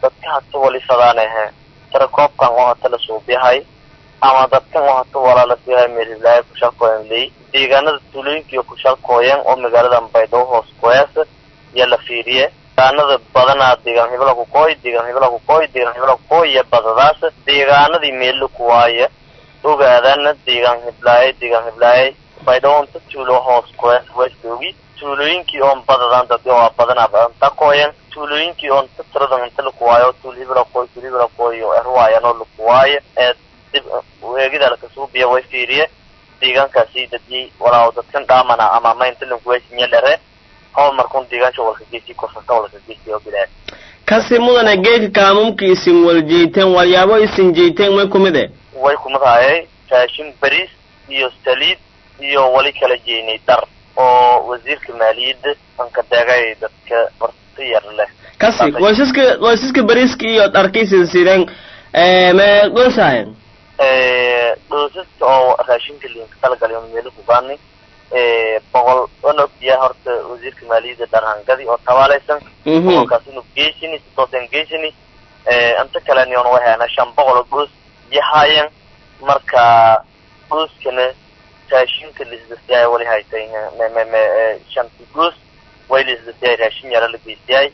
dadka hata wali fadaanahe tirakoobkan oo hata la suubiyahay ama dadkan oo hata walaalasiyahay meelhiblaayo kushalkooyan ley deegaanada tuulooyinkiiyo kushalkooyan oo magaalada baydhabo hoos kuheesa iyo la fiiriye deegaanada badanaa deegaan hibla kukooy deegaan hibla kukooy deegaan hibla kukooy iyo badadaas deegaanadii meelo kuwaaya ogaadana deegaan hiblaaye deegaan hiblaaye baydhabo inta tuulo hoos kuheesa westoogi tuulooyinkii oon badadan dad waa badanaa badanta kooyan tuulooyinkii oon ta tiradan inta lakuwaayo tuul hibla kooy tuul hibla kooy oo erwaayan oo lakuwaayo ee dib eegida lakasuubiya way fiiriye deegaankaasi dadii walaaw dadkan dhaamana ama maynta lankuwaysinya dhere haw markun deegaansha walka geesi korsata walka geesi oo bilaa kasi mudane geedka kaamumka isin wal jeyteen walyaabo isin jeyteen may kumid e way kumadaayay raashin bariis iyo saliid iyo wali kala jeynay dar oo wasiirka maaliyadda anka deegay dadka barta yar leh kasi waysaska waysaska bariiska iyo dharka isin sideen me goosahayen dhoosaska oo raashinka liinka talagalay oo meelo kubaani boqol onog biyaa horta wasiirka maaliyadda dharhangadi oo tabaalaysan boqolkaas inuu geysini sidoosan geysini inta kaleni on waheena shan boqol oo goos yahayan marka gooskana raashinka lisdasiyaay wali haytay mmeme shanti goos way lisdasiyaay raashin yara la geysiyay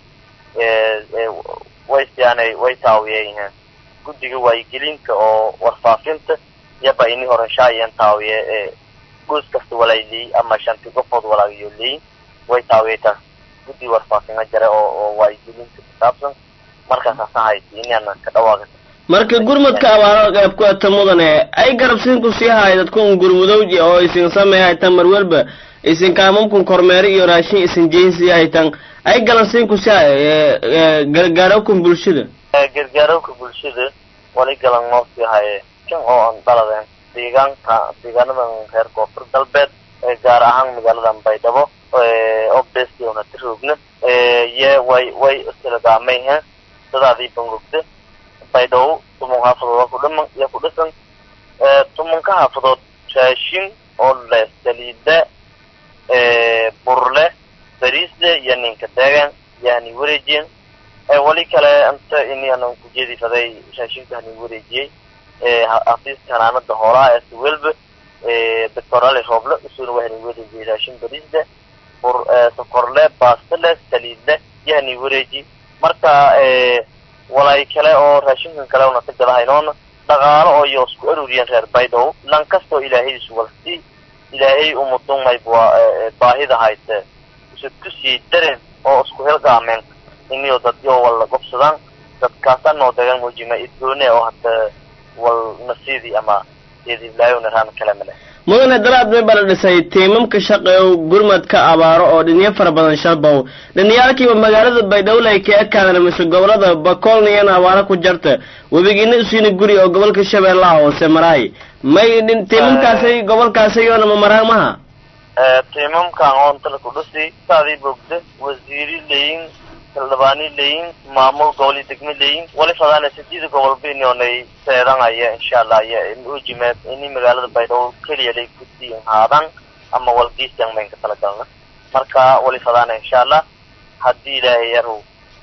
way siyaanay way taawiyeen guddiga waayigelinta oo warfaafinta yaba ini horenshaayeen taawiye ee goos kasta walayley ama shanti qofood walaagiyo leyin way taawiyeytaas guddi warfaafina jare oo oo waayigelinta kusaabsan markaasaasa hayti inana ka dhawaaqa marka gurmadka abaaro qayb ku ata mudane ay garabsiin ku sii haay dadkun gurmudowji oo isin samey haytan mar walba isin kaamamkun kormeero iyo raashin isin jeyn sii haytan ay galansiin ku sii hay gargaarowkan bulshada gargaarowka bulshada wali galan noo sii haye kan oo aan dhaladeen deegaanka deegaanadan reer koonfur galbeed gaar ahaan magaaladan baydhabo oo beesona tiroogna ye way way istilagaamayhe dadaadii bangogda baydhabo tumun xaafadood ku dhiman iyo ku dhisan tumunka xaafadood raashin oo leh saliida burle bariisle iyo ninka deegan yani wareejiyeen wali kale inta ini anan kujeedifaday raashinka hani wareejiyey xafiiska hanaanada hoolaha ee siwelba doctor ali rooble isuna wahani wareejiyey raashin bariisle bur sokorle baastale saliidle iyo hani wareeji marka walay kale oo raashinkan kale una ka gadahaynoona dhaqaalo oo iyo isku aruriyeen reer baydhabo lan kastoo ilaahaydiisu walsi ilaahay umudumay baahida hayse isu kusii dareen oo isku helgaameen iniyo dadyo wal gobsadaan dadkaasa noo degan muujima idgoone oo hata wal nasiidi ama geediblaayo naraan kale male mudane dalaad may bala dhisay tiimamka shaqeeyo gurmadka abaaro oo dhinyo fara badan shalbow dhiniyaalkiiba magaalada baydhabo ay ka ekaadeen mise gobolada bakoolniyana abaaro ku jarta webigiina isiina guri oo gobolka shabeellaha hoose maraay may tiimamkaasay gobolkaasay yoona ma maraan maha tiimamkan oo inta laku dhisi saadii bogda wasiiri leyin xildhibaani leyin maamul goboli degme leyin wali fadaana sadida gobolba inonay seedanaya insha allah iyo ujimeed ini magaalada baydhabo keliya lay kusii haadan ama walgiisian mayn ka talagalna marka wali fadaana insha allah haddii ilaahay yaru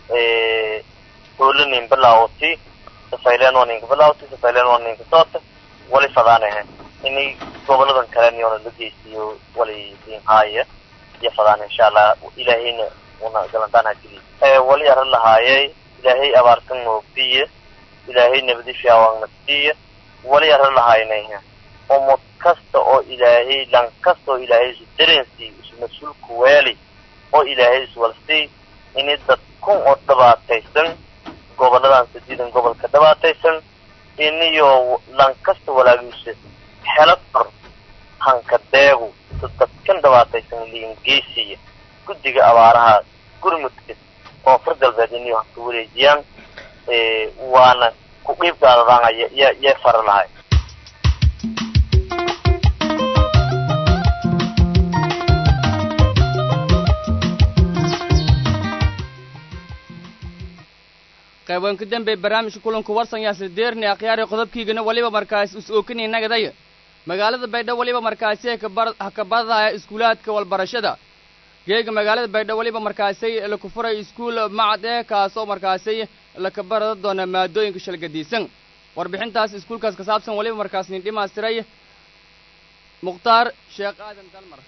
hoolanin bilaawti safayleen waa ninka bilaawti safayleen waa ninka soota wali fadaanahe ini goboladan kale niyona la geysiyo wali dinhaaya iyo fadaana insha allah ilaahayna una galantaan hajili wali arrin lahaayay ilaahay abaartan noobiye ilaahay nabadi fiawaangna siiya wali arrin lahaynayha umad kasta oo ilaahay lan kasta oo ilaahay isu dareensii isu mas-uulku weeli oo ilaahay isu walsii ini dad kun oo dhibaataysan goboladan sadiidan gobolka dhibaataysan iniyo lan kasta walaagiisa xelo kor hanka deegu dadkan dhibaataysan liingeysiya guddiga abaaraha gurmudka koonfur galbeed iniyo hanka wareejiyaan waana ku qiib qaadadaan ya yee fara lahay qaybanka dambe barnaamijka kulanku warsan yaasir deerni akhyaari qodobkiigana waliba markaas is ookinay nagadaya magaalada baydhabo waliba markaasi ha ka badahaya iskuulaadka walbarashada geega magaalada baydhabo weliba markaasay laku furay iskuul macad ee kaasoo markaasay laka barada doona maadooyinka shalgadiisan warbixintaas iskuulkaas ka saabsan weliba markaas nin dhimaastiray mukhtaar sheekh aadan dalmar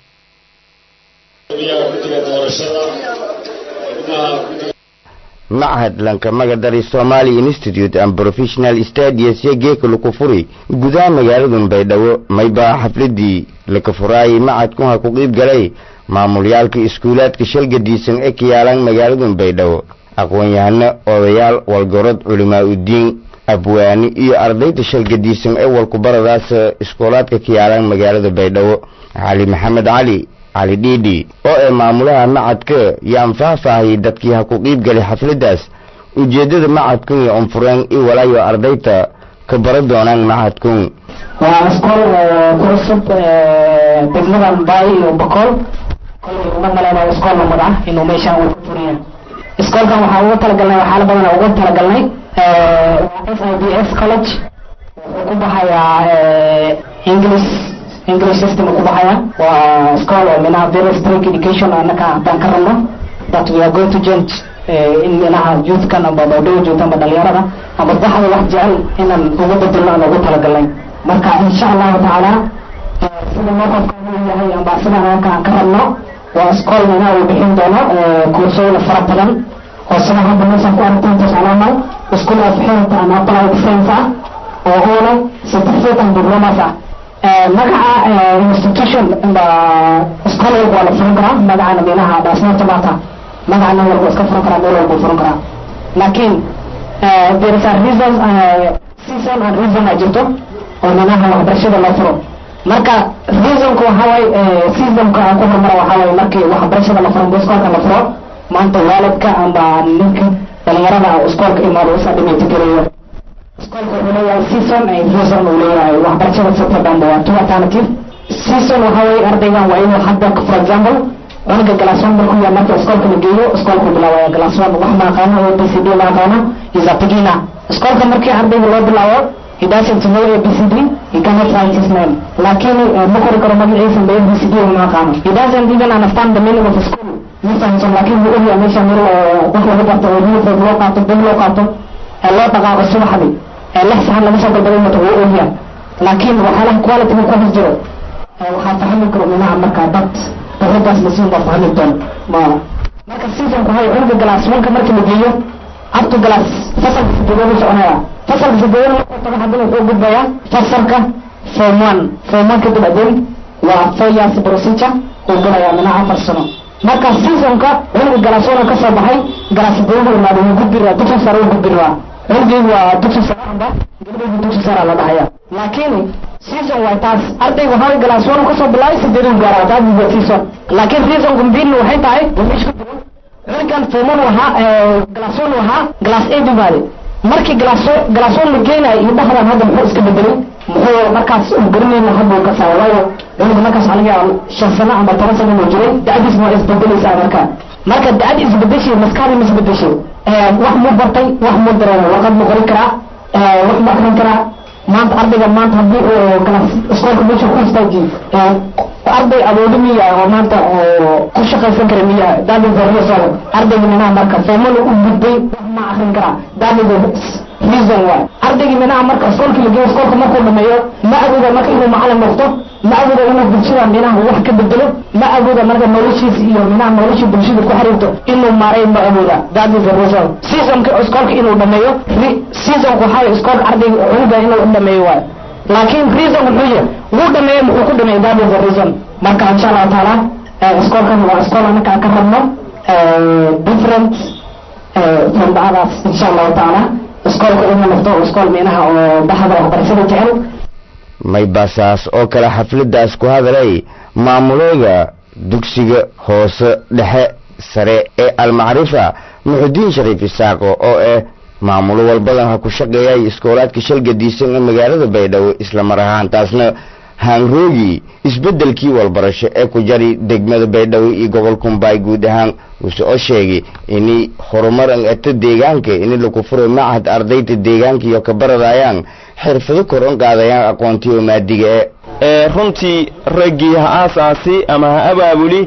guddiga guddiga doorashada xubnaha guddiga machad lankamagadaray somali institute and professional stadies iyo geeka laku furi gudaha magaaladan baydhabo maybaa xafladii laka furaayay machadku ha ku qiib galay maamulyaalka iskuulaadka shalgadiisan ee ka yaalaan magaaladan baydhabo aqoon-yahano odayaal walgorod culimaa udiin abwaani iyo ardayda shalgadiisan ee walkubaradaas iskoolaadka ka yaalaan magaalada baydhabo cali maxamed cali cali dhiidhi oo ee maamulaha macadka yaan faahfaahiyay dadkii ha ku qiib galay xafladdaas ujeeddada macadkun iyo onfureen i walaayo ardayda ka bara doonaan macadkun waa iskool ku cusub degmadan baay iyo bokool kolay uma maleynayo iskool lamid ah inuu meeshaan uu ku furiya iskoolkan waxaa uga talagalnay waxyaala badan uga talagalnay s i b s college wuxuu ku baxayaa english english system ku baxaya waa school oo minaha very strict education anaka haddaan ka rabno that we are going to change in minaha youthkan amba baadhow joogta amba dhalinyarada amba baxda wax jecel inaan uga bedelno aan ugu talagalnay marka insha allahu tacaala sida mowqafka uu yahay amba sidaan anaka aan ka rabno waa school minaha uu bixin doono kursooyin fara badan oo sida hadda meeshaan ku aragteen tascalaamal school of health and applied science ah oo uuna certificate and diplomas ah magaca institution ba iskool walba waa la furan karaa magacana minaha dhaasnaanta maata magaca nin walba iska furan karaa meel walba furan karaa laakiin there is a reason season and reason a jirto oo minaha waxbarashada loo furo marka reasonka waxa waaye seasonka aan ku hormara waxa waaye markii waxbarashada la furo amba iskoolka la furo maanta waalidka amba ninka dhalinyarada iskoolka imaado isa dhimaytigeliyo iskoolka wuxuu leeyahay season ay reason uu leeyahay waxbarashada september waa two alternative season waxa weeye ardaygan waa inuu hadda for example cunuga glass one markuu yahay marka iskoolka la geeyo iskoolku bilaabaya glass one wax ma aqaano o b c d ma aqaano is a beginner iskoolka markii ardayga loo bilaabo he doesn't know a b c d he cannot write his name laakiin ma qori karo magaciisa ba a b c d ma aqaano he doesn't even understand the meaning of school ma fahamsan laakiin wuu ogyahay meesha meel wax lagu barto oo uniform loo qaato bug loo qaato ee loo dhaqaaqo subaxdii lix saxan laga soo dalbaday mata wuu ogyahay laakiin waxyaalaha quality ku hos jiro waxaa fahmi karo minaha marka dad dawladaas lasiin baa fahmi doon ma marka seasonku hay cunuga glass onka markii la geeyo abto glass fasalka sideedaad u soconaya fasalka sideedaad markuu tago haddana wuxuu gudbayaa fasalka form one form one kadib adin waa four years procedure uu galayaa minaha afar sano marka seasonka cunuga glass one ka soo baxay glass sideedaad imaado wuu gudbi raa dugsi sare uu gudbi raa cunugeygu waa dugsi sare amba gabadhaygu dugsi sare la dhahaya laakiin season waa taas ardaygu waxaa glass one kasoo bilaabay sideedu gaara taas waa season laakiin reasonku mbinu waxay tahay meesha ku jiro cunugan forman wahaa glass one wahaa glass eight umaade markii glass glass one la geenayo iyo dhahdan hadda muxuu iska bedelay muxuu markaas uu garanayna hadda uu ka saaro waayo cunuga markaas waxaa laga yaaba shan sano ama toban sano inuu jiray da'diis waa isbedelaysaa marka marka da'ad isbedeshay maskaxdii ma isbedeshay wax muu bartay wax muu dareema warqad muu qori karaa wax mu akrin karaa maanta ardayga maanta haddii uu kala iskoolka meesha ku istaaji arday awoodi miya oo maanta oo ku shaqaysan kara miya daadin hormasoo ardayga minaha marka foomana u gudbay wax ma akrin karaa daadiga reason waay ardayga minaha marka iskoolka la geeyo iskoolka markuu dhameeyo ma awooda marka inuu macalin noqdo ma awooda inuu bulshada minaha wax ka bedelo ma awooda marka noloshiisa iyo minaha nolosha bulshada ku xiriirto inuu maaray ma awooda that is the reason seasonka iskoolka inuu dhameeyo seasonka waxaa iskoolka ardayga cunuga inuu dhameeyo waay laakiin reason wuxuu yahay wuu dhameeyo muxuu ku dhameeyo that is the reason marka insha allahu taala iskoolkan waa iskool anaka ka rabno different from the others insha allahu taala iskoolka inuu noqdo iskool minaha oo bahda waxbarashada jecel may basaas oo kale xafladdaas ku hadalay maamulooda dugsiga hoose dhexe sare ee almacrifa muxudiin shariif isaaqo oo ah maamulo walbadan ha ku shaqeeyay iskoolaadka shalgadiisan ee magaalada baydhabo isla mar ahaan taasna haanroogi isbeddelkii walbarasho ee ku jari degmada baydhabo iyo gobolka mbaay guud ahaan wuuse oo sheegay inay horumar an ato deegaanka ini laku furay macahad ardayda deegaanka iyo ka baradayaan xirfado kor on qaadayaan aqoontii oo maadiga ee runtii raggii ha aasaasi ama ha abaabuli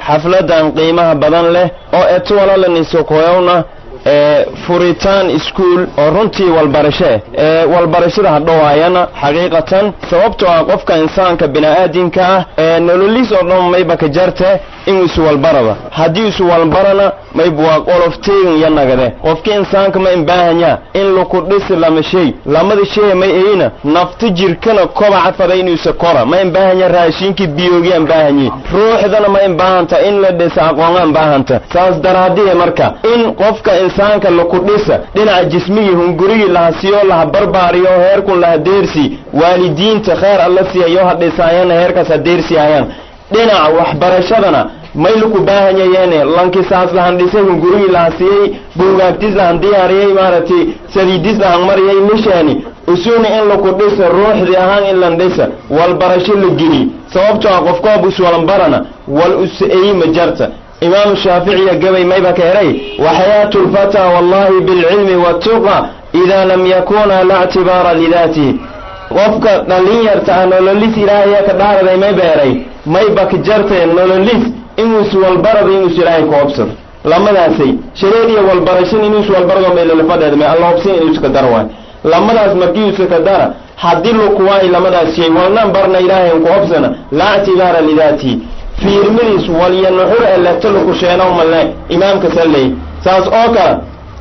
xafladan qiimaha badan leh oo etuwalalanisukoyowna ee furitaan iskuul oo runtii walbarashe ee walbarashada hadhowaayana xaqiiqatan sababtoo ah qofka insaanka bini'aadinka ah ee nololiis oo dhan mayba ka jarte inuu iswalbaraba haddii iswalbarana mayba waa qolof teegin iyo nagade qofki insaanka ma imbaahanya in laku dhisi lama shay lamada shay may eyna nafti jirkana kobaca fada inuusa kora ma imbaahanya raashinkii biyoogi imbaahanye ruuxdana ma imbaahanta in la dhisa aqoona imbaahanta saas daraadiye marka in qofka insaanka laku dhisa dhinaca jismigii hungurigii laha siyo laha barbaariyo heerkun laha deersi waalidiinta kheer alla siiyayo ha dhisaayana heerkaas ha deersiayaan dhinaca waxbarashadana may laku baahanyayeene lankisaas lahan dhisay hungurigii laha siiyey buugaagtis lahan diyaariyey maaragtay saliidis lahan mariyay mishaani usuna in laku dhisa ruuxdii ahaan in lan dhisa walbarasho la geli sababtoo ah qofkoob iswalanbarana wal us-eyma jarta imaamu shaaficiya gabay mayba ka eray waxayaatu lfataa wallahi bilcilmi waatuqa idaa lam yakuna la ctibaara lidaatihi qofka dhallinyarta ah nololis ilaahaya ka dhaaraday may beeray mayba ka jartee nololis inuus walbarada inuus ilaahay ku hobsado lamadaasay shareed iyo walbarashan inuus walbarado meelolafadheed may alla hobsin inuuska dar waay lamadaas markiiusa ka dara haddii lukuwaay lamadaas shay walnan barna ilaahay ku hobsana laa ctibaara lidaatihi fiirmadiis walyo nuxur ee leegtalaku sheenow malle imaamka salley saas oo kale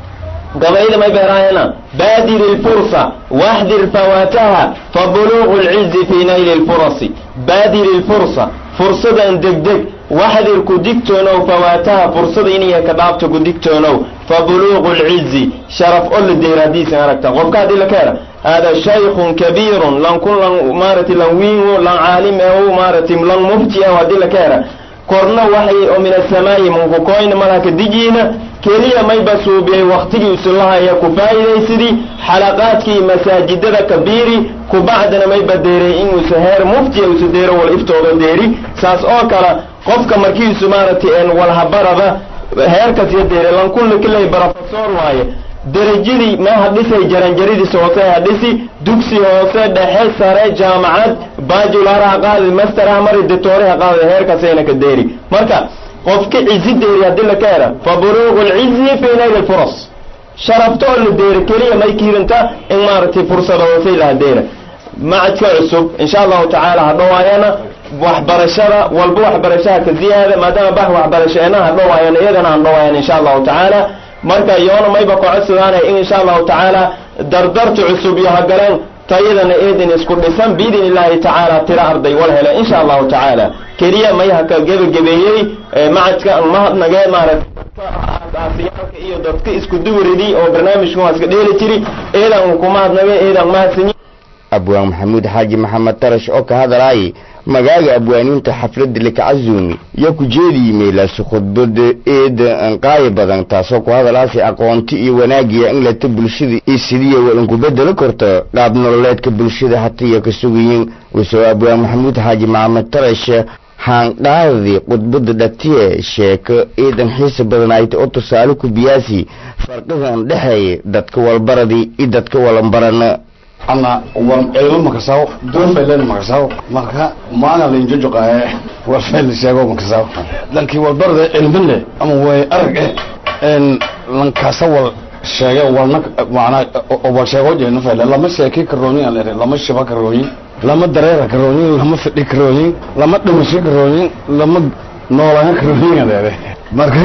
gabayda may beeraayana baadir ilfursa waxdir fawaataha fa buluuqu lcizi fii nayli lfurasi baadir ilfursa fursadan degdeg waxdir ku digtoonow fawaataha fursada inay ka dhaafto ku digtoonow fa buluuqu lcizi sharaf o la deer haddiisan aragta qofka haddii la keena hada shaykhun kabiirun lankun lan maaragtay lan wiingo lan caalim ehu maaragtay lan mufti ehu haddii la keena korna waxay oo min asamaa'i munkukoyna malaka dijiina keliya mayba suubiyey waktigii usulahaya ku faa'iidaysidii xalaqaadkii masaajidada kabiiri kubacdana mayba deeray inuusa heer muftiya usa deero wal iftooda deeri saas oo kale qofka markiisu maaragtay een walhabaraba heerkas iyo deere lankunla kilay barofesor waaye derajadii ma hadhisay jaranjaridiis hoose hadhisi dugsi hoose dhexe sare jaamacad bajular ha qaadi master ha mari dictoore ha qaadi heerkaasayna ka deeri marka qofka cizi deeri haddii la ka hera fa buluuqu lcizi fii nayli lfuras sharafta oo la deera keliya may kiirinta in maaragtay fursada hoosay laha deera macadka cusub insha allahu tacaala hadhowaayana waxbarashada walba waxbarashaha ka ziyaada maadaama bax waxbarasheena hadhowaayana iyagana hadhowaayan insha allahu tacaala marka yoona mayba kocodsidaanay in insha allahu tacaala dardarta cusub iyo hagaleen tayadana eedin isku dhisan biidn illaahi tacaala tira arday wal hele insha allahu tacaala keliya may haka gebagebeeyey macadka mahadnagee maaragtayaalka iyo dadka isku duwridii oo barnaamijkan waa iska dheeli jiri eedan uu ku mahadnagay eedan mahadsanyi abwaan maxamuud xaaji maxamed tarash oo ka hadalaayay magaaga abwaaniinta xafladda lakacazuumi yo ku jeedii meelaasi khudbada eeda anqaayo badan taasoo ku hadalaasi aqoonti iyo wanaagiya in lata bulshada iyo sidiya wa inku bedelo korto qaab nololeedka bulshada hatiyo ka sugayin wasoo abwaan maxamuud xaaji maxamed tarash haanqaadii khudbada dhatiye sheeko eedan xiisa badan ayta oo tusaale ku biyaasi farqigan dhexeeya dadka walbaradii iyo dadka walanbarana ana war cilmo makasaw doofaylen makasaw marka maana lainjojoqaaye warfayl sheego makasaw lankii walbarda cilmile ama way arag eh en lankaasa wal sheege walna macnaa wal sheego jeena fayle lama sheeki karooyin aan ere lama shiba karooyin lama dareera karooyin lama fidhi karooyin lama dhimasho karooyin lama noolaga karooyin aan ere marka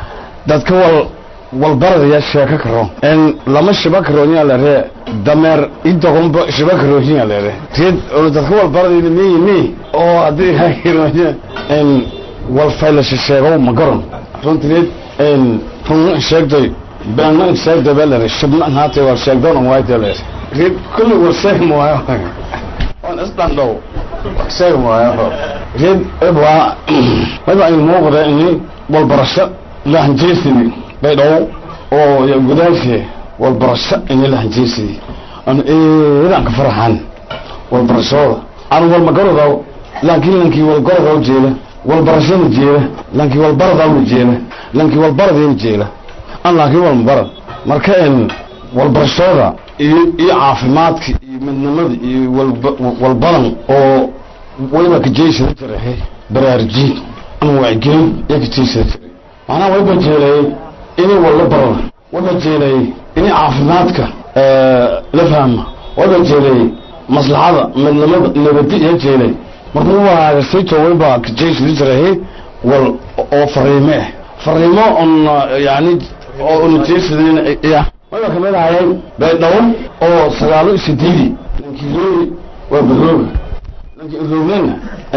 dadka wal walbaradaya sheeko karo en lama shiba karoonya lere dameer idogonba shiba karoonya lere red dadka walbaradayna miyini oo haddii hakironya en walfaylasha sheego magaron runtineed en run sheegday beena sheegday baa lere shibna haate war sheegdoon waayte lere red kulli war sheeg maayo on isdhandhow sheeg maayo red ebwa maba ay muuqda ini walbarasho lahanjeesini baydhow oo gudaashe walbarasho ini lahanjeesidi an eedaan ka faraxan walbarashooda aan walmagorodaw laakiin lankii walgorodaw jeeda walbarashada jeeda lankii walbaradawna jeeda lankii walbaradayna jeeda an laakiin walmabarad marka en walbarashooda iyo iyo caafimaadka iyo midnimada iyo walbadan oo wayba ka jeysada jarahe baraarujiin ama wacgelin iyo ka jeysada jiray macnaha wayba jeelayay inay walla barana wayba jeelayay inay caafimaadka la fahma wayba jeelayay maslaxada midnimada nabadi iyo jeelay markuu waagasayto wayba ka jeysada jiray wal oo fariime ah fariimo on yani oo unajeysadayn ya wayba kamid ahayay baydhabo oo sagaalo sideedi ninkii roori waa barooga ninkii roogana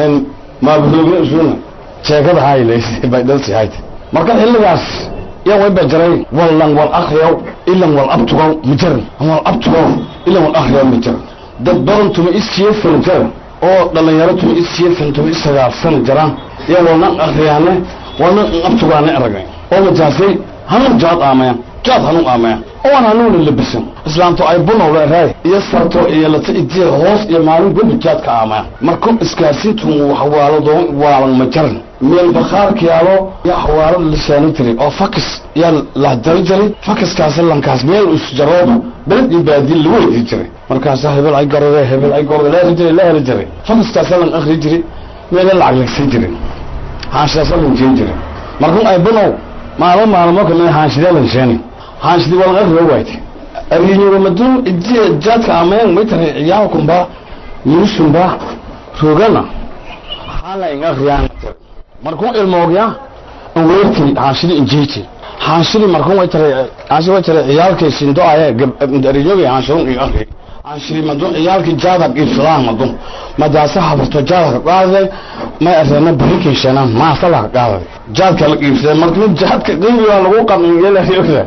maa barooga isuna sheekada haylays baydhalsi hayta marka xilligaas yaa wayba jaray wallan wal akriyow ilan wal abtugow ma jaran wal abtugow ilan wal akriyow ma jaran dad badan tuma isiyo sana jara oo dhalinyaro tuma isiyo sana tuma isagaal sana jaraan yaa walna akriyaane walna abtugaane aragay oo majaasay hanun jaad aamayan jaad hanun aamayan oan hanuuna labisan islaamto ay bunow leeraay iyo sarto iyo lata idiya hoos iyo maalin gobi jaad ka aamayan marku iskaasintun waxwaalo doon waalan ma jaran meel bakhaarka yaalo yaa xawaalo lisaani jiray oo fakis yaa lahdari jiray fakiskaas lankaas meel isjarooba beled iyo baadiye lagu weydi jiray markaasa hebel ay garode hebel ay garode la heli jiray la heli jiray fakiskaasa lan akri jiray meela lacag lagsan jiray haanshadaasa lan jeen jiray markun ay bunow maalmo maalmo kamid haanshidee lan sheeni haanshidi walan akri waayte arinyugamadun idiya jaadka amayan maytare ciyaalkunba miisunba roogana hala in akriyaan markuu ilmoogya weertii haanshidi injeyti haanshidi markuu way tare haanshidi way tare ciyaalkii sindo aye ariyogi haanshidun in akri haanshidi madun ciyaalkii jaada iflaan madun madaasa habarto jaada ka qaaday ma areena barikin shanaan maasa la qaaday jaadka la iibsaday markuu jaadka qiimiga lagu qamin yela yoga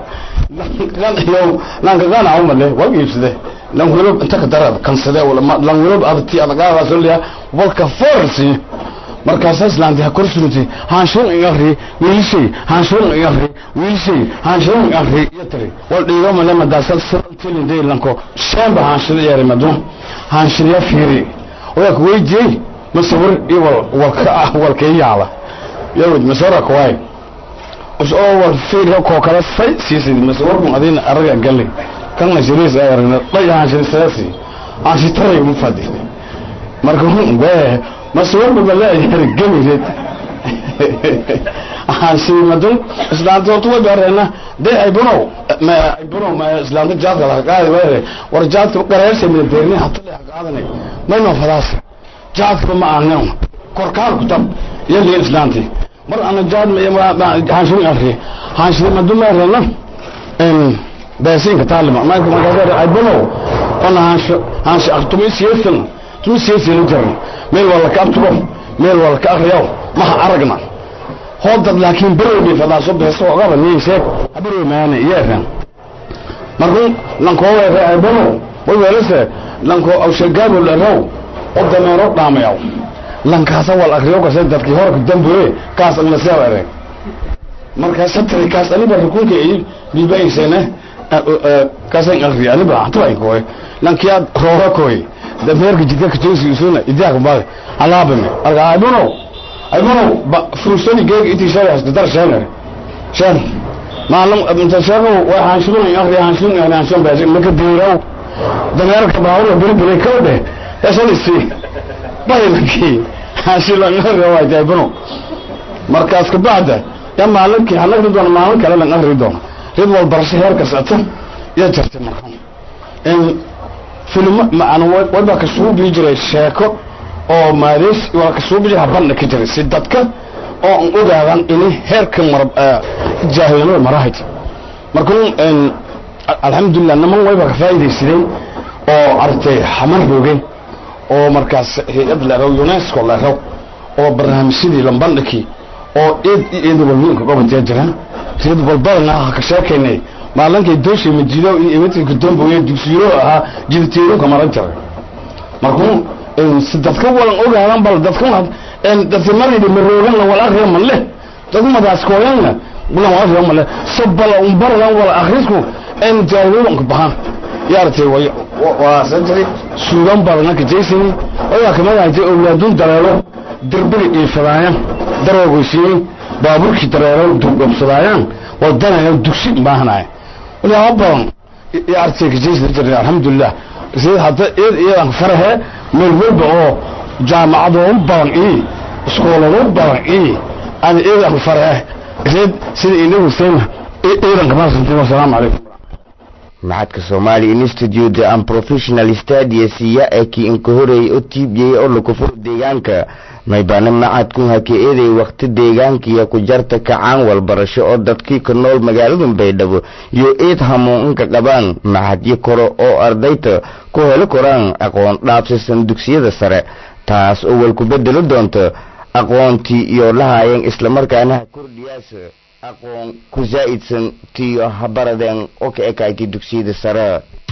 lan iyo lan ka gana umale waa iibsaday lan welo inta ka darab kansade wala lan welo adti adagaada soo liya walka forsi markaasa islaanti ha kor surutay haanshun in akri wiilishay haanshun in akri wiilishay haanshun in akri iyo tiri wal dhiigo male madaasa tilin day lanko shamba haanshida yari madun haanshida fiiri oya ku weydiyey masawir iyo wal walka ah walka yaala yawd masawira kuwaay us oo wal fiiri ko kala say siisay masawirku adina araga galay kan la shiriis ay aragna dhay haanshida saasi haanshitaray mu fadi marka hun bee masawirku bala yar gamireed haanshida islaanta horta way bareena dee ay bunow ma ay bunow ma islaanta jaadka la qaadi wayre war jaadka qareersa min deerni hatta la qaadanay mayno fadaas jaadka ma aanan korkaan ku tab yali islaanti mar ana jaad ma haanshida akri haanshida ma dumeerna en baasinka taalima ma ka magaada ay bunow ona haansho haansho aqtumi siyasan tu siyasan jaran meel wala ka abtugo meel wala ka akhriyo ma aragna hoodad laakiin berowdii fadaaso beeso ogaba nii sheeg haberow maana iyeeran markuu lankoo weere aybono way weelase lanko awshagaabo lerow o dameero dhaamayaw lankaasa wal akriyo kase dadkii horka damboye kaas aglaseew ere markaas satri kaas aniba rukunka i bibaysene kaasan akri aniba hatuwayn koy lankiyaad roora koy dameerka jidka kajoosi isuna idiyaaka baade alaabame arka aybono aybono ba furusani geeg intii shay hasta dar sheener sheen maalum inta sheego way haanshibun akri haanshibun yani haanshibun baasi maka diiraw dameerka baawla beri beri kawde esanisi baylaki haanshibun akri waa aybono markaas kabacda ya maalinkii hanagri doona maalin kale lan akri doona rid wal barasho heerka socto iyo jartay marka in filmo macana wayba ka sugu bii jiray sheeko oo maadeys waa ka sugu bii jiray habandha ka jiray si dadka oo an ogaadan ini heerka mar jaahilnimada marahayd marka alxamdulilah niman wayba ka faa'iidaysadeen oo artay xamar roogeen oo markaas hay-ad leerow unesco leerow oo barnaamijyadii lambandhakii oo eed eed walweynka goboltee jiraan reed walbadana ha ka sheekaynay maalinkay dooshay majido iyo imatinka damboye dugsiyo ahaa jidatiiro ka maran jiray markuu si dadka walan ogaadan bal dadka dadka maridi marooganna wal akriya manle dadku madaaskooyanna bulan wal akriya manle sabala umbaradan wal akrisku en jaawulanka bahan yaartay way waa sajri suugan badana ka jeysani ayaa kamid ahayd awlaadun dareero dirbiga iifadaayaan daroogoysiyey baaburkii dareero dugobsadaayaan wadanayo dugsi baahanaya walaa badan yaartay ka jeysani jiray alxamdulilah sida hadda eed iyadan farahe meel walba oo jaamacado badan ii iskoolado badan ii ana ciidan ku faraya reed sida inagu seema ciidanka maasantii wasalaamu calaykum maxadka somali institute and professional studies iya ee kii inka horeeyay oo tiibiyey oo lakufuro deegaanka maybana macadku haka-eeday wakti deegaankiya ku jarta kacaan walbarasho oo dadkii ka nool magaaladan baydhabo iyo eed hamuun inka qabaan maxadyo kore oo ardayta ku heli koraan aqoon dhaabsisan dugsiyada sare taas oo walku bedelo doonta aqoontii iyo lahaayeen islamarkaana ha kordhiyaas aqoon ku zaa'idsan tiyo habaradeen oo ka ekaaytay dugsiyada sare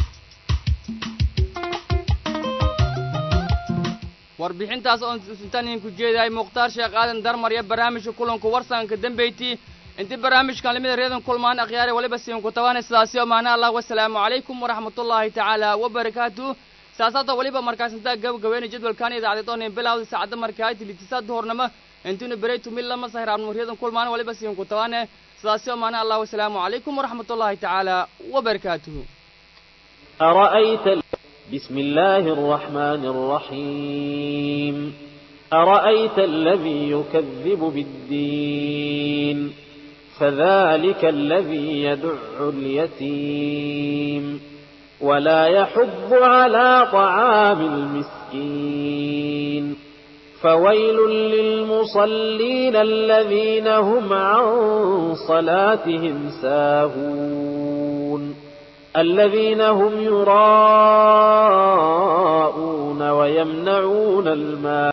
warbixintaas oon intaan idinku jeedahay mukhtaar sheekh aadan darmar iyo barnaamijka kulanku warsanka dambeyti intii barnaamijkan lamida reedan kulmaan akhyaare waliba siinku tabaana sidaasi oo maana allah wasalaamu calaykum waraxmatullaahi tacaala wabarakaatu saasaata waliba markaas intaa gabagabeynay jadwalkan idaacadeed oo nin bilowda saacadda markaa tilitisaad hornamo intinu bereytu mid lama sahraabno reedan kulmaan waliba siinku tabaane sidaasi oo maana allah wasalaamu calaykum waraxmatullaahi tacaala wabarakaatuhu أرأيت بسم الله الرحمن الرحيم أرأيت الذي يكذب بالدين فذلك الذي يدع اليتيم ولا يحض على طعام المسكين فويل للمصلين الذين هم عن صلاتهم ساهون الذين هم يراءون ويمنعون الماء